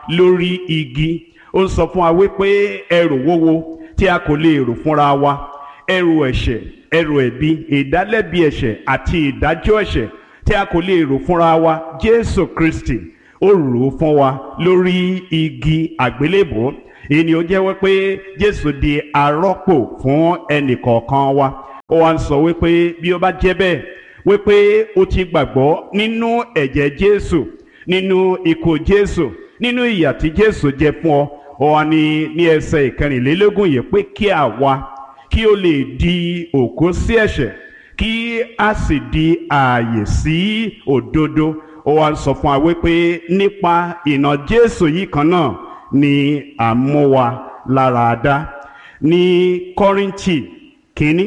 lórí igi ó ń sọ fún wa wípé ẹrù wúwo tí a kò lè rò fúnra wa ẹrù ẹ̀ṣẹ̀ ẹrù ẹ̀bi ìdálẹ́bi ẹ̀ṣẹ̀ àti ìdájọ́ ẹ̀ṣẹ̀ tí a kò lè rò fúnra wa Jésù Kristi ó rò ó fún wa lórí igi àgbélébò èyí ni ó jẹ́ wípé Jésù di arọ́pò fún ẹnìkọ̀ọ̀kan wa ó wá ń sọ wípé bí ó bá jẹ́ bẹ́ẹ̀ wípé ó ti gbàgbọ́ nínú ẹ̀jẹ̀ Jésù nínú ikú Jésù nínú ìyà tí Jésù jẹ fún ọ ó wá ní ní ẹsẹ̀ ìkẹrìnlélógún yìí pé kí àwa kí ó lè di òkú sí ẹ̀ṣẹ̀ kí a sì di ààyè sí òdodo ó wá ń sọ fún wa wípé nípa ìnà Jésù yìí kan náà ni à ń mú wa lára dá ní Kọ́ríńtì kínní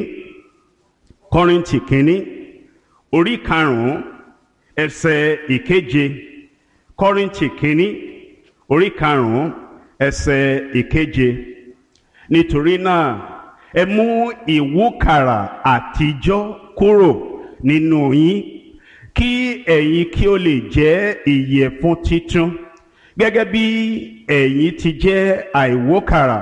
Kọ́ríńtì kínní orí karùn-ún ẹsẹ̀ ìkeje Kọ́ríńtì kínní orí karùn-ún ẹsẹ̀ ìkeje nítorí náà ẹ mú ìwúkàrà àtijọ́ kúrò nínú yín kí ẹ̀yin kí ó lè jẹ́ ìyẹ̀fun titun gẹ́gẹ́ bí ẹ̀yin ti jẹ́ àìwókàrà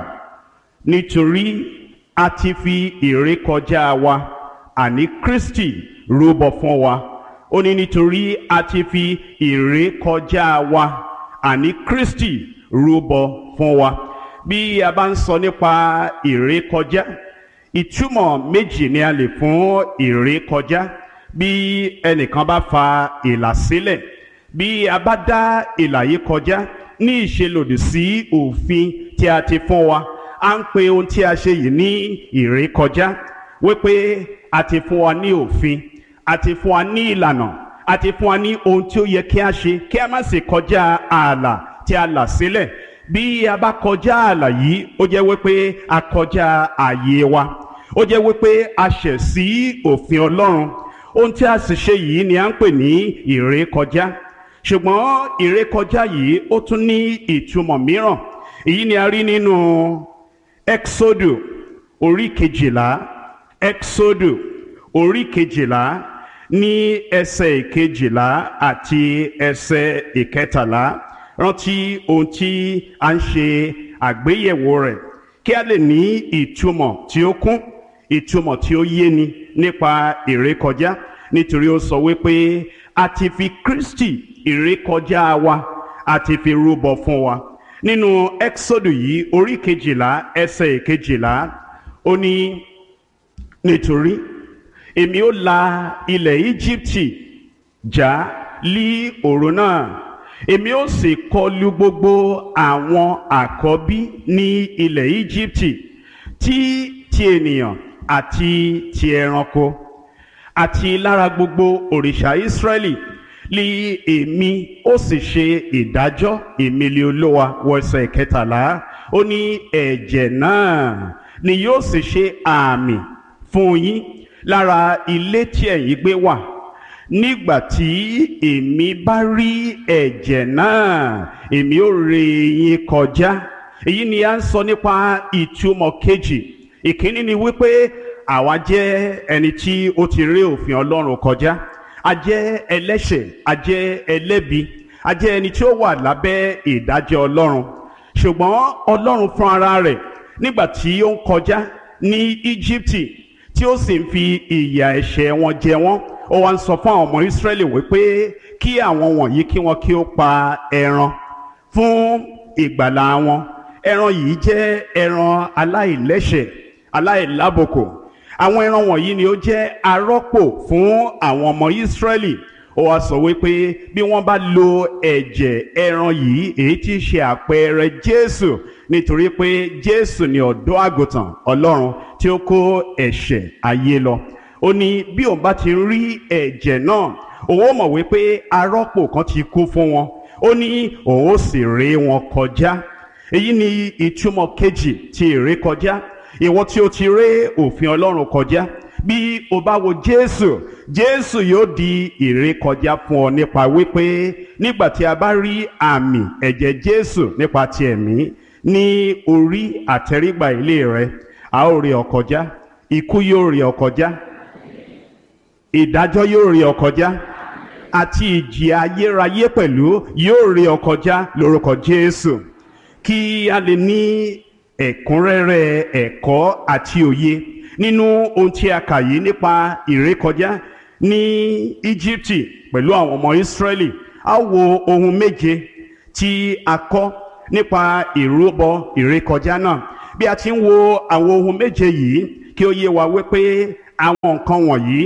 nítorí a ti fi ìrékọjá wa àní Kristi rúbọ fún wa ó ní nítorí a ti fi ìrékọjá wa àní Kristi rúbọ fún wa bí a bá ń sọ nípa ìrékọjá ìtumọ̀ méjì ni a lè fún ìrékọjá bí ẹnìkan bá fa ìlà sílẹ̀ bí a bá dá ìlà yìí kọjá ní ìṣelòdì sí òfin tí a ti fún wa à ń pe ohun tí a ṣe yìí ní ìrékọjá wípé a ti fún wa ní òfin a ti fún wa ní ìlànà a ti fún wa ní ohun tí ó yẹ kí a ṣe kí a má sì kọjá ààlà tí a là sílẹ̀ bí a bá kọjá ààlà yìí ó jẹ́ wípé a kọjá ààyè wa ó jẹ́ wípé a ṣẹ̀ sí òfin Ọlọ́run ohun tí a sì ṣe yìí ni à ń pè ní ìrékọjá ṣùgbọ́n ìrékọjá yìí ó tún ní ìtumọ̀ mìíràn èyí ni a rí nínú Exodo orí kejìlá Exodo orí kejìlá ní ẹsẹ̀ ìkejìlá àti ẹsẹ̀ ìkẹtàlá rántí ohun tí a ń ṣe àgbéyẹ̀wò rẹ̀ kí a lè ní ìtumọ̀ tí ó kún ìtumọ̀ tí ó yéni nípa ìrékọjá nítorí ó sọ wípé a ti fi Kristi ìrékọjá wa a ti fi rúbọ fún wa nínú Exodus yìí orí kejìlá ẹsẹ̀ ìkejìlá ó ní nítorí èmi ó la ilẹ̀ Íjíbítì já lí òru náà èmi ó sì kọlù gbogbo àwọn àkọ́bí ní ilẹ̀ Íjíbítì tí ti ènìyàn àti ti ẹranko àti lára gbogbo òrìṣà Ísírẹ́lì lí èmi ó sì ṣe ìdájọ́ ìmìlẹ̀ olówa wọ ẹsẹ̀ kẹtàlá ó ní ẹ̀jẹ̀ náà ni yóò sì ṣe àmì fún yín lára ilé tí ẹ̀yin gbé wà nígbà tí èmi bá rí ẹ̀jẹ̀ náà èmi ó ré yín kọjá èyí ni a ń sọ nípa ìtumọ̀ kejì ìkíní ni wípé àwa jẹ́ ẹni tí ó ti rí òfin Ọlọ́run kọjá a jẹ́ ẹlẹ́ṣẹ̀ a jẹ́ ẹlẹ́bi a jẹ́ ẹni tí ó wà lábẹ́ ìdájọ́ Ọlọ́run ṣùgbọ́n Ọlọ́run fún ara rẹ̀ nígbà tí ó ń kọjá ní Íjíbítì tí ó sì ń fi ìyà ẹ̀ṣẹ̀ wọn jẹ wọ́n ó wá ń sọ fún àwọn ọmọ Ísírẹ́lì wípé kí àwọn wọ̀nyí kí wọ́n kí ó pa ẹran fún ìgbàlà wọn ẹran yìí jẹ́ ẹran aláìlẹ́ṣẹ̀ aláìlábòkò àwọn ẹran wọ̀nyí ni ó jẹ́ arọ́pò fún àwọn ọmọ Ísírẹ́lì ó wá sọ wípé bí wọ́n bá lo ẹ̀jẹ̀ ẹran yìí èyí tí í ṣe àpẹẹrẹ Jésù nítorí pé Jésù ni ọ̀dọ́ àgùntàn Ọlọ́run tí ó kó ẹ̀ṣẹ̀ ayé lọ ó ní bí òun bá ti rí ẹ̀jẹ̀ náà òun ó mọ̀ wípé arọ́pò kan ti kú fún wọn ó ní òun ó sì ré wọn kọjá èyí ni ìtumọ̀ kejì ti ìrékọjá ìwọ tí o ti ré òfin Ọlọ́run kọjá bí o bá wo Jésù Jésù yóò di ìrékọjá fún ọ nípa wípé nígbà tí a bá rí àmì ẹ̀jẹ̀ Jésù nípa ti ẹ̀mí ní orí àtẹrígbà ilé rẹ a ó rí ọ kọjá ikú yóò rí ọ kọjá ìdájọ́ yóò rí ọ kọjá àti ìjì ayérayé pẹ̀lú yóò rí ọ kọjá lórúkọ Jésù kí a lè ní ẹ̀kúnrẹ́rẹ́ ẹ̀kọ́ àti òye nínú ohun tí a kà yìí nípa ìrékọjá ní Íjíbítì pẹ̀lú àwọn ọmọ Ísírẹ́lì a wo ohun méje tí a kọ́ nípa ìrúbọ ìrékọjá náà bí a ti ń wo àwọn ohun méje yìí kí ó yé wa wípé àwọn nǹkan wọ̀nyí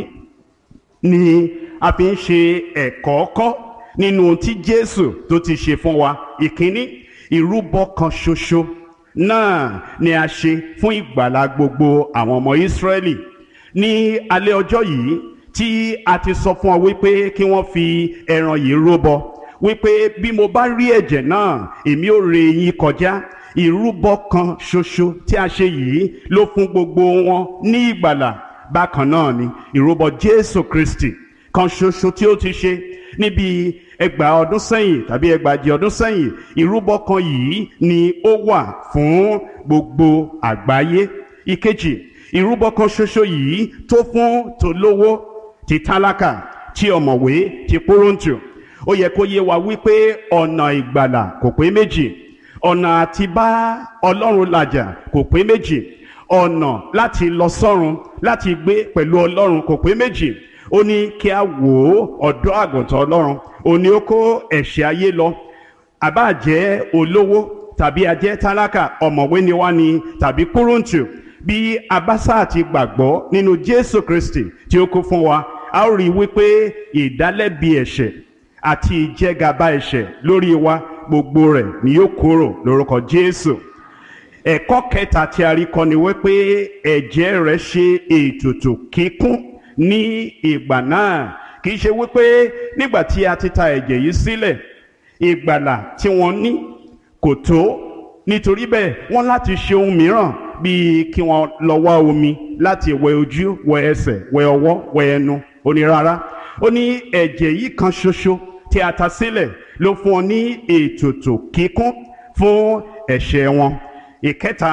ni a fi ń ṣe ẹ̀kọ́ kọ́ nínú ohun tí Jésù tó ti ṣe fún wa ìkíní ìrúbọ kan ṣoṣo náà ni a ṣe fún ìgbàlá gbogbo àwọn ọmọ Ísírẹ́lì ní alẹ́ ọjọ́ yìí tí a ti sọ fún ọ wípé kí wọ́n fi ẹran yìí rúbọ wípé bí mo bá rí ẹ̀jẹ̀ náà èmi ò ré yín kọjá ìrúbọ kan ṣoṣo tí a ṣe yìí ló fún gbogbo wọn ní ìgbàlà bákan náà ni ìrúbọ Jésù Kristi kan ṣoṣo tí ó ti ṣe níbi ẹgbàá ọdún sẹ́yìn tàbí ẹgbàájì ọdún sẹ́yìn ìrúbọ kan yìí ni ó wà fún gbogbo àgbáyé ìkejì ìrúbọ kan ṣoṣo yìí tó fún tolówó ti tálákà ti ọ̀mọ̀wé ti pọ́rọ́ǹtù ó yẹ kó yé wa wípé ọ̀nà ìgbàlà kò pé méjì ọ̀nà àti bá ọlọ́run làjà kò pé méjì ọ̀nà láti lọ sọ́run láti gbé pẹ̀lú ọlọ́run kò pé méjì ó ní kí a wò ó ọ̀dọ́ àgùntàn ọlọ́run ó ní ó kó ẹ̀ṣẹ̀ ayé lọ àbá jẹ́ olówó tàbí ajẹ́ tálákà ọ̀mọ̀wé ni wá ni tàbí kúrúǹtù bí abásá àti gbàgbọ́ nínú Jésù Kristi tí ó kú fún wa a ó rí i wípé ìdálẹ́bi ẹ̀ṣẹ̀ àti ìjẹgàba ẹ̀ṣẹ̀ lórí wa gbogbo rẹ̀ ni yóò kúrò lórúkọ Jésù ẹ̀kọ́ kẹta tí a rí kọ́ ni wípé ẹ̀jẹ̀ rẹ̀ ṣe ètùtù kíkún ní ìgbà náà kì í ṣe wípé nígbà tí a ti ta ẹ̀jẹ̀ yìí sílẹ̀ ìgbàlà tí wọ́n ní kò tó nítorí bẹ́ẹ̀ wọ́n láti ṣe ohun mìíràn bíi kí wọ́n lọ wá omi láti wẹ ojú wẹ ẹsẹ̀ wẹ ọwọ́ wẹ ẹnu ó ní rárá ó ní ẹ̀jẹ̀ yìí kan ṣoṣo tí a ta sílẹ̀ ló fún ọ ní ètùtù kíkún fún ẹ̀ṣẹ̀ wọn ìkẹta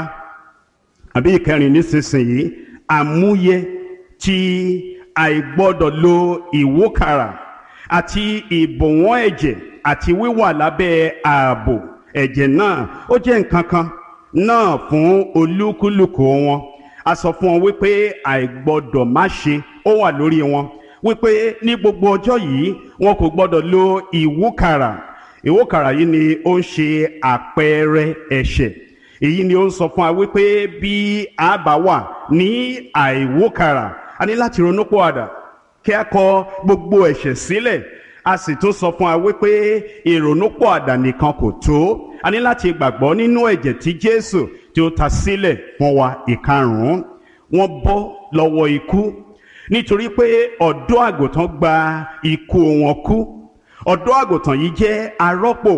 àbí ìkẹrin nísinsìnyí àmúyẹ tí àìgbọ́dọ̀ lo ìwúkàrà àti ìbòwọ́n ẹ̀jẹ̀ àti wíwà lábẹ́ ààbò ẹ̀jẹ̀ náà ó jẹ́ nǹkan kan náà fún olúkúlùkù wọn a sọ fún wọn wípé àìgbọ́dọ̀ má ṣe ó wà lórí wọn wípé ní gbogbo ọjọ́ yìí wọn kò gbọ́dọ̀ lo ìwúkàrà ìwúkàrà yìí ni ó ń ṣe àpẹẹrẹ ẹ̀ṣẹ̀ èyí ni ó ń sọ fún wa wípé bí a bá wà ní àìwúkàrà a ní láti ronú pọ̀àdà kí a kọ gbogbo ẹ̀ṣẹ̀ sílẹ̀ a sì tún sọ fún wa wípé ìrònúpọ̀àdà nìkan kò tó a ní láti gbàgbọ́ nínú ẹ̀jẹ̀ tí Jésù tí ó ta sílẹ̀ fún wa ìkarùn-ún wọ́n bọ́ lọ́wọ́ ikú nítorí pé ọ̀dọ́ àgùntàn gba ikú wọn kú ọ̀dọ́ àgùntàn yìí jẹ́ arọ́pò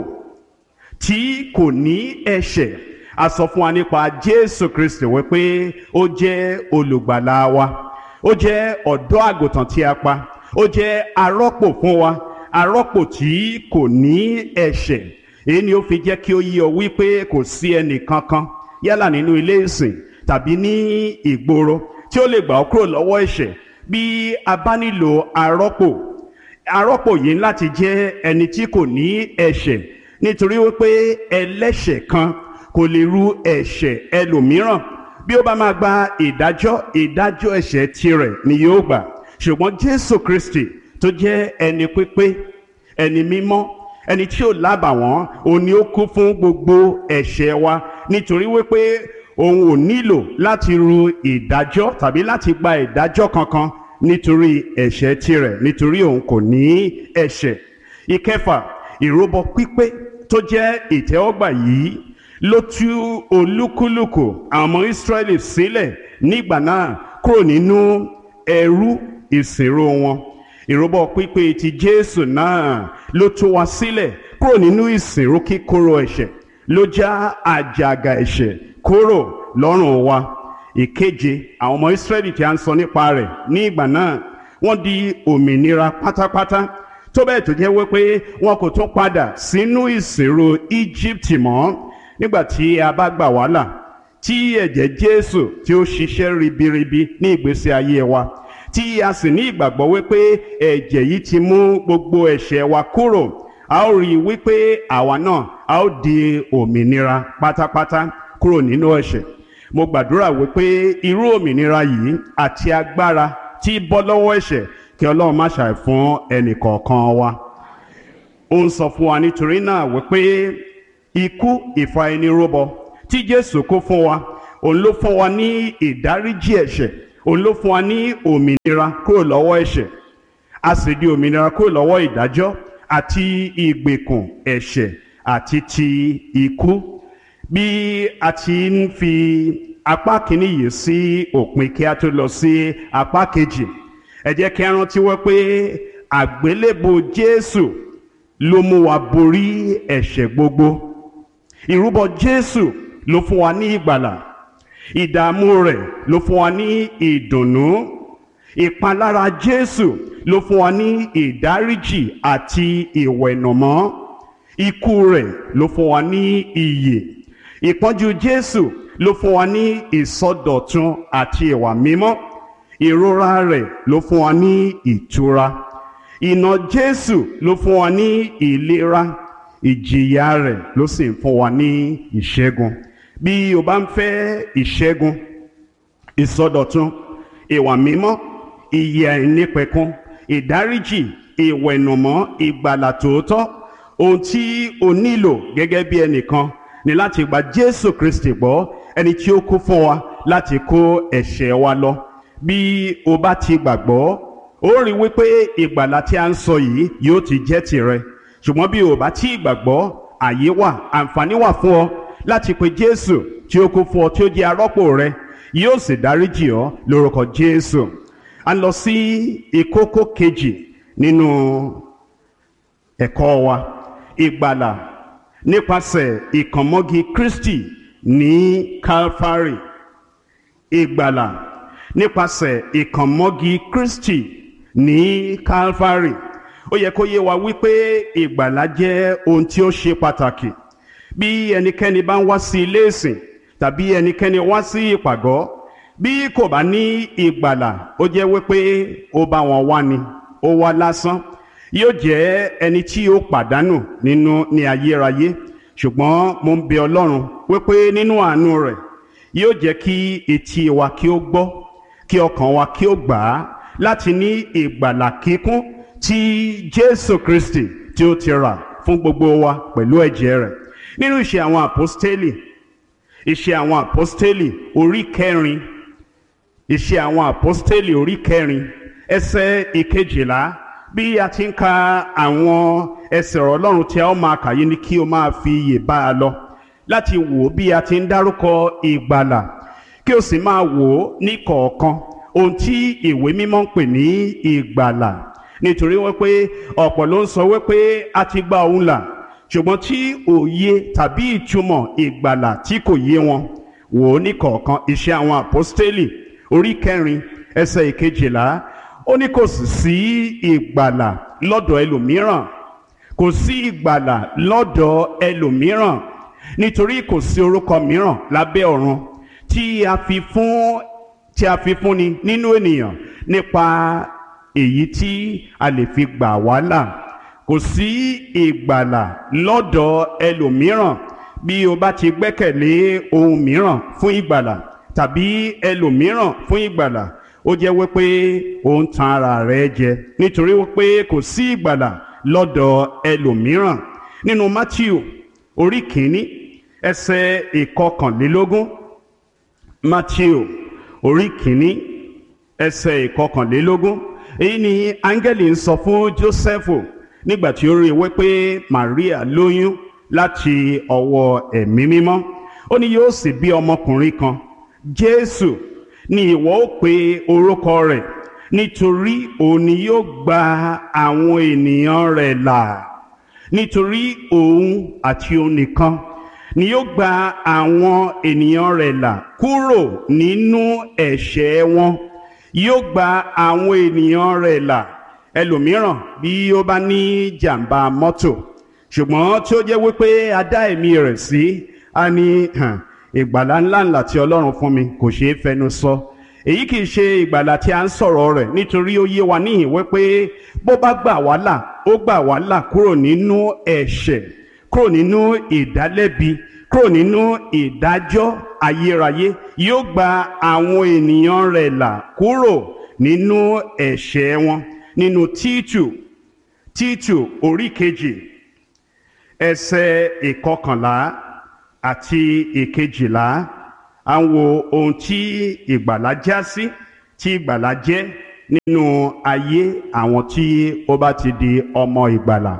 tí kò ní ẹ̀ṣẹ̀ a sọ fún wa nípa Jésù Kristi wípé ó jẹ́ olùgbàlà wa ó jẹ́ ọ̀dọ́ àgùntàn tí a pa ó jẹ́ arọ́pò fún wa arọ́pò tí kò ní ẹ̀ṣẹ̀ èyí ni ó fi jẹ́ kí ó yí ọ wípé kò sí ẹnì kankan yálà nínú ilé ìsìn tàbí ní ìgboro tí ó lè gbà ọ́ kúrò lọ́wọ́ ẹ̀ṣẹ̀ bí a bá nílò arọ́pò arọ́pò yìí láti jẹ́ ẹni tí kò ní ẹ̀ṣẹ̀ nítorí wípé ẹlẹ́ṣẹ̀ kan kò lè ru ẹ̀ṣẹ̀ ẹlòmíràn bí ó bá máa gba ìdájọ́ ìdájọ́ ẹ̀ṣẹ̀ tirẹ̀ ni yóò gbà ṣùgbọ́n Jésù Kristi tó jẹ́ ẹni pípé ẹni mímọ́ ẹni tí ò lábàwọ́n òun ni ó kú fún gbogbo ẹ̀ṣẹ̀ wa nítorí wípé òun ò nílò láti ru ìdájọ́ tàbí láti gba ìdájọ́ kankan nítorí ẹ̀ṣẹ̀ tirẹ̀ nítorí òun kò ní ẹ̀ṣẹ̀ ìkẹfà ìrúbọ pípé tó jẹ́ ìtẹ́wọ́gbà yìí ló tú olúkúlùkù àwọn ọmọ Ísírẹ́lì sílẹ̀ nígbà náà kúrò nínú ẹrú ìsìnrò wọn ìrúbọ pípé ti Jésù náà ló tú wa sílẹ̀ kúrò nínú ìsìnrò kíkorò ẹ̀ṣẹ̀ ló já àjàgà ẹ̀ṣẹ̀ kúrò lọ́rùn wa ìkeje àwọn ọmọ Ísírẹ́lì tí a ń sọ nípa rẹ̀ ní ìgbà náà wọ́n di òmìnira pátápátá tó bẹ́ẹ̀ tó jẹ́ wípé wọn kò tún padà sínú ìsìnrò Íjíbítì mọ́ nígbà tí a bá gbà wá là tí ẹ̀jẹ̀ Jésù tí ó ṣiṣẹ́ ribiribi ní ìgbésí ayé wa tí a sì ní ìgbàgbọ́ wípé ẹ̀jẹ̀ yìí ti mú gbogbo ẹ̀ṣẹ̀ wa kúrò a ó rí i wípé àwa náà a ó di òmìnira pátápátá kúrò nínú ẹ̀ṣẹ̀ mo gbàdúrà wípé irú òmìnira yìí àti agbára tí bọ́ lọ́wọ́ ẹ̀ṣẹ̀ kí ọlọ́run má ṣàì fún ẹnì kọ̀ọ̀kan wa ó ń sọ fún wa nítorí náà wípé ikú ìfà ẹni rúbọ tí jésù kó fún wa òun ló fún wa ní ìdáríjì ẹ̀ṣẹ̀ òun ló fún wa ní òmìnira kúrò lọ́wọ́ ẹ̀ṣẹ̀ a sì di òmìnira kúrò lọ́wọ́ ìdájọ́ àti ìgbèkùn ẹ̀ṣẹ̀ àti ti ikú bí a ti ń fi apá kìíní yìí sí òpin kí a tó lọ sí apá kejì ẹ jẹ́ kí a rántí wọ́n pé àgbélébò jésù ló mú wa borí ẹ̀ṣẹ̀ gbogbo ìrúbọ jésù ló fún wa ní ìgbàlà ìdààmú rẹ̀ ló fún wa ní ìdùnnú ìpalára jésù ló fún wa ní ìdáríjì àti ìwẹ̀nùmọ́ ikú rẹ̀ ló fún wa ní ìyè ìpọ́njú jésù ló fún wa ní ìsọdọ̀tun àti ìwà mímọ́ ìrora rẹ̀ ló fún wa ní ìtura ìnà jésù ló fún wa ní ìlera ìjìyà rẹ̀ ló sì ń fún wa ní ìṣẹ́gun bí o bá ń fẹ́ ìṣẹ́gun ìsọdọ̀tun ìwà mímọ́ ìyè àìnípẹ̀kun ìdáríjì ìwẹ̀nùmọ́ ìgbàlà tòótọ́ ohun tí o nílò gẹ́gẹ́ bí ẹnìkan ni láti gba jésù kristi gbọ́ ẹni tí ó kú fún wa láti kó ẹ̀ṣẹ̀ wa lọ bí o bá ti gbàgbọ́ ó rí wípé ìgbàlà tí a ń sọ yìí yóò ti jẹ́ tìrẹ ṣùgbọ́n bí o bá tí gbàgbọ́ àyè wà àǹfààní wà fún ọ láti pe jésù tí ó kú fún ọ tí ó jẹ́ arọ́pò rẹ yóò sì dáríjì ọ lórúkọ jésù a lọ sí ìkókó kejì nínú ẹ̀kọ́ wa ìgbàlà nípasẹ̀ ìkànmọ́gi kristi ní calvary ìgbàlà nípasẹ̀ ìkànmọ́gi kristi ní calvary ó yẹ kó yé wa wípé ìgbàlà jẹ́ ohun tí ó ṣe pàtàkì bí ẹnikẹ́ni bá ń wá sí ilé ìsìn tàbí ẹnikẹ́ni wá sí ìpàgọ́ bí kò bá ní ìgbàlà ó jẹ́ wípé ó bá wọn wá ni ó wá lásán yóò jẹ́ ẹni tí ó pàdánù nínú ní ayérayé ṣùgbọ́n mo ń bẹ ọlọ́run wípé nínú àánú rẹ̀ yóò jẹ́ kí etí wa kí ó gbọ́ kí ọkàn wa kí ó gbà á láti ní ìgbàlà kíkún tí jésù kristi tí ó ti rà fún gbogbo wa pẹ̀lú ẹ̀jẹ̀ rẹ̀ nínú ìṣe àwọn àpọ́stélì ìṣe àwọn àpọ́stélì orí kẹrin ìṣe àwọn àpọ́stélì orí kẹrin ẹsẹ̀ ìkejìlá bí a ti ń ka àwọn ẹsẹ̀ ọ̀rọ̀ ọlọ́run tí a ó máa kà yìí ni kí o máa fi iyè bá a lọ láti wò ó bí a ti ń dárúkọ ìgbàlà kí o sì máa wò ó ní kọ̀ọ̀kan ohun tí ìwé mímọ́ ń pè ní ìgbàlà nítorí wípé ọ̀pọ̀ ló ń sọ wípé a ti gba òun là ṣùgbọ́n tí òye tàbí ìtumọ̀ ìgbàlà tí kò yé wọn wò ó ní kọ̀ọ̀kan iṣẹ́ àwọn àpọ́stélì orí kẹrin ẹsẹ̀ ìkejìlá ó ní kò sì sí ìgbàlà lọ́dọ̀ ẹlòmíràn kò sí ìgbàlà lọ́dọ̀ ẹlòmíràn nítorí kò sí orúkọ mìíràn lábẹ́ ọ̀run tí a fi fún tí a fi fúnni nínú ènìyàn nípa èyí tí a lè fi gbà wá là kò sí ìgbàlà lọ́dọ̀ ẹlòmíràn bí o bá ti gbẹ́kẹ̀lé ohun mìíràn fún ìgbàlà tàbí ẹlòmíràn fún ìgbàlà ó jẹ́ wípé ó ń tan ara rẹ̀ jẹ nítorí wípé kò sí ìgbàlà lọ́dọ̀ ẹlòmíràn nínú Matthew orí kìíní ẹsẹ̀ ìkọkànlélógún Matthew orí kìíní ẹsẹ̀ ìkọkànlélógún èyí ni áńgẹ́lì ń sọ fún Jósẹ́fù nígbà tí ó rí i wípé Maria lóyún láti ọwọ́ ẹ̀mí mímọ́ ó ní yóò sì bí ọmọkùnrin kan Jésù ni ìwọ ó pe orúkọ rẹ̀ nítorí òun ni yóò gba àwọn ènìyàn rẹ̀ là nítorí òun àti òun nìkan ni yóò gba àwọn ènìyàn rẹ̀ là kúrò nínú ẹ̀ṣẹ̀ wọn yóò gba àwọn ènìyàn rẹ̀ là ẹlòmíràn bí ó bá ní jàǹbá mọ́tò ṣùgbọ́n tí ó jẹ́ wípé a dá ẹ̀mí rẹ̀ sí a ní ìgbàlá ńláńlá tí ọlọ́run fún mi kò ṣeé fẹnu sọ èyí kì í ṣe ìgbàlà tí a ń sọ̀rọ̀ rẹ̀ nítorí ó yé wa níhìn wípé bó bá gbà wá là ó gbà wá là kúrò nínú ẹ̀ṣẹ̀ kúrò nínú ìdálẹ́bi kúrò nínú ìdájọ́ ayérayé yóò gba àwọn ènìyàn rẹ̀ là kúrò nínú ẹ̀ṣẹ̀ wọn nínú títù títù orí kejì ẹsẹ̀ ìkọkànlá àti ìkejìlá à ń wo ohun tí ìgbàlà já sí tí ìgbàlà jẹ́ nínú ayé àwọn tí ó bá ti di ọmọ ìgbàlà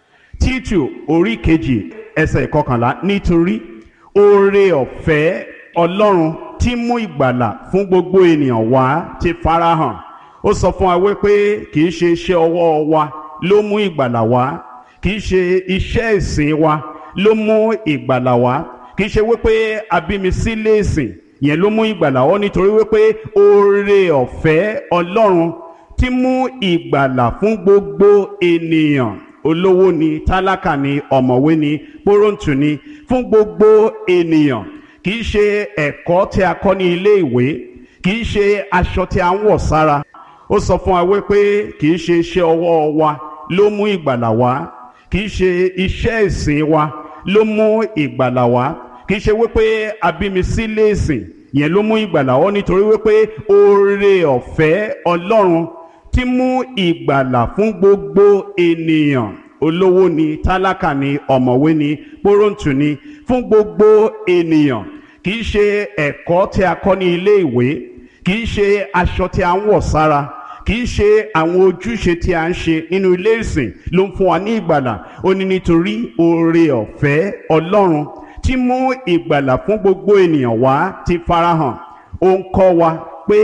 títù orí kejì ẹsẹ̀ ìkọkànlá nítorí oore ọ̀fẹ́ ọlọ́run tí mú ìgbàlà fún gbogbo ènìyàn wá ti farahàn ó sọ fún wa wípé kì í ṣe iṣẹ́ ọwọ́ wa ló mú ìgbàlà wá kì í ṣe iṣẹ́ ìsìn wa ló mú ìgbàlà wá kì í ṣe wípé abími sílé ìsìn yẹn ló mú ìgbàlà wá nítorí wípé oore ọ̀fẹ́ ọlọ́run tí mú ìgbàlà fún gbogbo ènìyàn olówó ni tálákà ni ọ̀mọ̀wé ni pọ́rọ̀ǹtù ni fún gbogbo ènìyàn kì í ṣe ẹ̀kọ́ tí a kọ́ ní ilé ìwé kì í ṣe aṣọ tí a ń wọ̀ sára ó sọ fún wa wípé kì í ṣe iṣẹ́ ọwọ́ wa ló mú ìgbàlà wá kì í ṣe iṣẹ́ ìsìn wa ló mú ìgbàlà wá kì í ṣe wípé abími sílé ìsìn yẹn ló mú ìgbàlà wá nítorí wípé oore ọ̀fẹ́ ọlọ́run tí mú ìgbàlà fún gbogbo ènìyàn olówó ni tálákà ni ọ̀mọ̀wé ni pọ́rọ̀ǹtù ni fún gbogbo ènìyàn kì í ṣe ẹ̀kọ́ tí a kọ́ ní ilé ìwé kì í ṣe aṣọ tí a ń wọ̀ sára kì í ṣe àwọn ojúṣe tí a ń ṣe nínú ilé ìsìn ló ń fún wa ní ìgbàlà ó ní nítorí oore ọ̀fẹ́ ọlọ́run tí mú ìgbàlà fún gbogbo ènìyàn wá ti farahàn ó ń kọ́ wa pé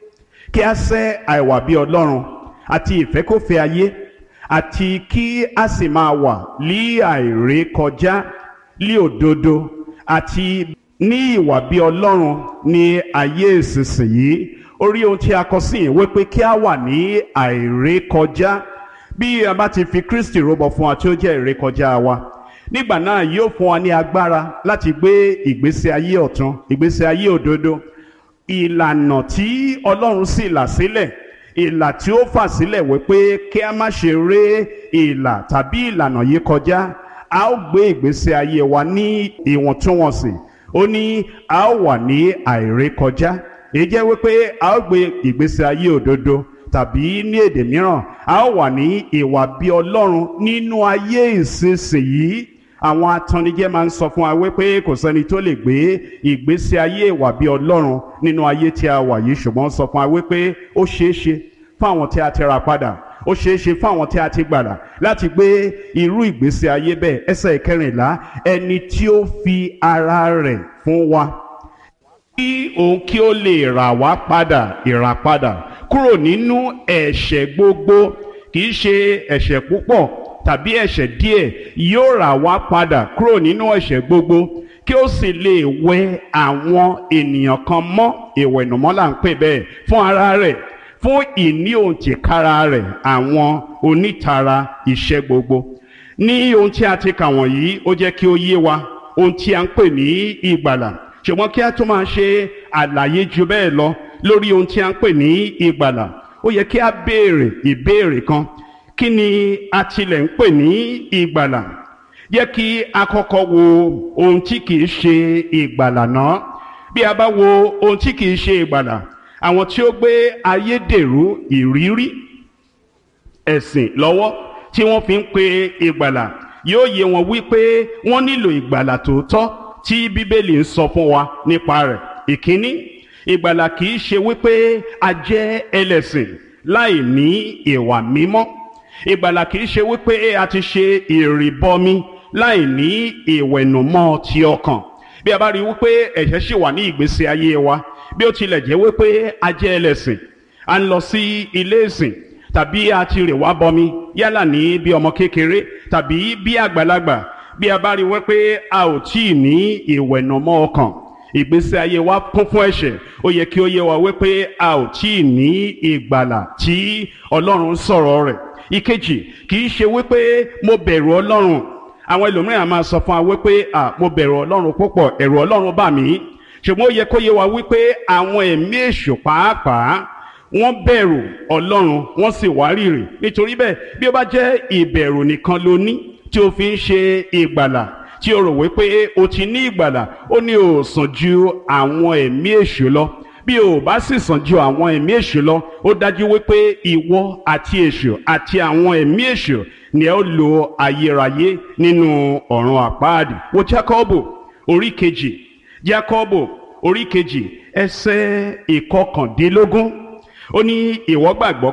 kí a sẹ́ àìwà bí ọlọ́run àti ìfẹ́kọ̀fẹ́ ayé àti kí a sì máa wà lí àìrékọjá lí òdodo àti ní ìwà bí ọlọ́run ní ayé ìsinsìnyí orí ohun tí a kọ sí ìwé pé kí a wà ní àìrékọjá bí a bá ti fi Kristi rúbọ fún wa tí ó jẹ́ ìrékọjá wa nígbà náà yóò fún wa ní agbára láti gbé ìgbésí ayé ọ̀tun ìgbésí ayé òdodo ìlànà tí ọlọ́run sì là sílẹ̀ ìlà tí ó fà sílẹ̀ wípé kí a má ṣe ré ìlà tàbí ìlànà yìí kọjá a ó gbé ìgbésí ayé wa ní ìwọ̀ntúnwọ̀nsì ó ní a ó wà ní àìrékọjá èyí jẹ́ wípé a ó gbé ìgbésí ayé òdodo tàbí ní èdè mìíràn a ó wà ní ìwà bí ọlọ́run nínú ayé ìsinsìnyí àwọn atannijẹ́ máa ń sọ fún wa wípé kò sẹ́ni tó lè gbé ìgbésí ayé ìwà bí ọlọ́run nínú ayé tí a wà yìí ṣùgbọ́n sọ fún wa wípé ó ṣeé ṣe fún àwọn tí a ti ra padà ó ṣeé ṣe fún àwọn tí a ti gbàdà láti gbé irú ìgbésí ayé bẹ́ẹ̀ ẹsẹ̀ ìkẹrìnlá ẹni tí ó fi ara rẹ̀ fún wa kí òun kí ó lè rà wá padà ìràpadà kúrò nínú ẹ̀ṣẹ̀ gbogbo kì í ṣe ẹ̀ṣẹ̀ púpọ̀ tàbí ẹ̀ṣẹ̀ díẹ̀ yóò rà wá padà kúrò nínú ẹ̀ṣẹ̀ gbogbo kí ó sì lè wẹ àwọn ènìyàn kan mọ́ ìwẹ̀nùmọ́ là ń pè bẹ́ẹ̀ fún ara rẹ̀ fún ìní òǹtìkára rẹ̀ àwọn onítara iṣẹ́ gbogbo ní ohun tí a ti kà wọ̀nyí ó jẹ́ kí ó yé wa ohun tí a ń pè ní ìgbàlà ṣùgbọ́n kí a tún máa ṣe àlàyé ju bẹ́ẹ̀ lọ lórí ohun tí a ń pè ní ìgbàlà ó yẹ kí a béèrè ìbéèrè kan kí ni a tilẹ̀ ń pè ní ìgbàlà yẹ kí a kọ́kọ́ wo ohun tí kìí ṣe ìgbàlà náà bí a bá wo ohun tí kìí ṣe ìgbàlà àwọn tí ó gbé ayédèrú ìrírí ẹ̀sìn lọ́wọ́ tí wọ́n fi ń pe ìgbàlà yóò yé wọn wípé wọ́n nílò ìgbàlà tòótọ́ tí bíbélì ń sọ fún wa nípa rẹ̀ ìkíní ìgbàlà kìí ṣe wípé a jẹ́ ẹlẹ́sìn láì ní ìwà mímọ́ ìgbàlà kìí ṣe wípé a ti ṣe ìrìbọmi láì ní ìwẹ̀nùmọ́ ti ọkàn bí a bá rí wípé ẹ̀ṣẹ̀ ṣì wà ní ìgbésí ayé wa bí ó tilẹ̀ jẹ́ wípé a jẹ́ ẹlẹ́sìn a ń lọ sí ilé ìsìn tàbí a ti rè wá bọmi yálà ní bí ọmọ kékeré tàbí bí àgbàlagbà bí a bá rí wípé a ò tí ì ní ìwẹ̀nùmọ́ ọkàn ìgbésí ayé wa kún fún ẹ̀ṣẹ̀ ó yẹ kí ó yé wa wípé a ò tí ì ní ìgbàlà tí Ọlọ́run sọ̀rọ̀ rẹ̀ ìkejì kì í ṣe wípé mo bẹ̀rù Ọlọ́run àwọn ẹlòmíràn máa sọ fún wa wípé à mo bẹ̀rù Ọlọ́run púpọ̀ ẹ̀rù Ọlọ́run bà mí ṣùgbọ́n ó yẹ kó yé wa wípé àwọn ẹ̀mí èṣù pàápàá wọ́n bẹ̀rù ọlọ́run wọ́n sì wárìrì nítorí bẹ́ẹ̀ bí ó bá jẹ́ ìbẹ̀rù nìkan ló ní tí o fi ń ṣe ìgbàlà tí o rò wípé o ti ní ìgbàlà ó ní o sàn ju àwọn ẹ̀mí èṣù lọ bí o bá sì sàn ju àwọn ẹ̀mí èṣù lọ ó dájú wípé ìwọ àti èṣù àti àwọn ẹ̀mí èṣù ni ẹ ó lo ayérayé nínú ọ̀run àpáàdì wo Jákọ́bù orí kejì Jákọ́bù orí kejì ẹsẹ̀ ìkọkàndínlógún ó ní ìwọ gbàgbọ́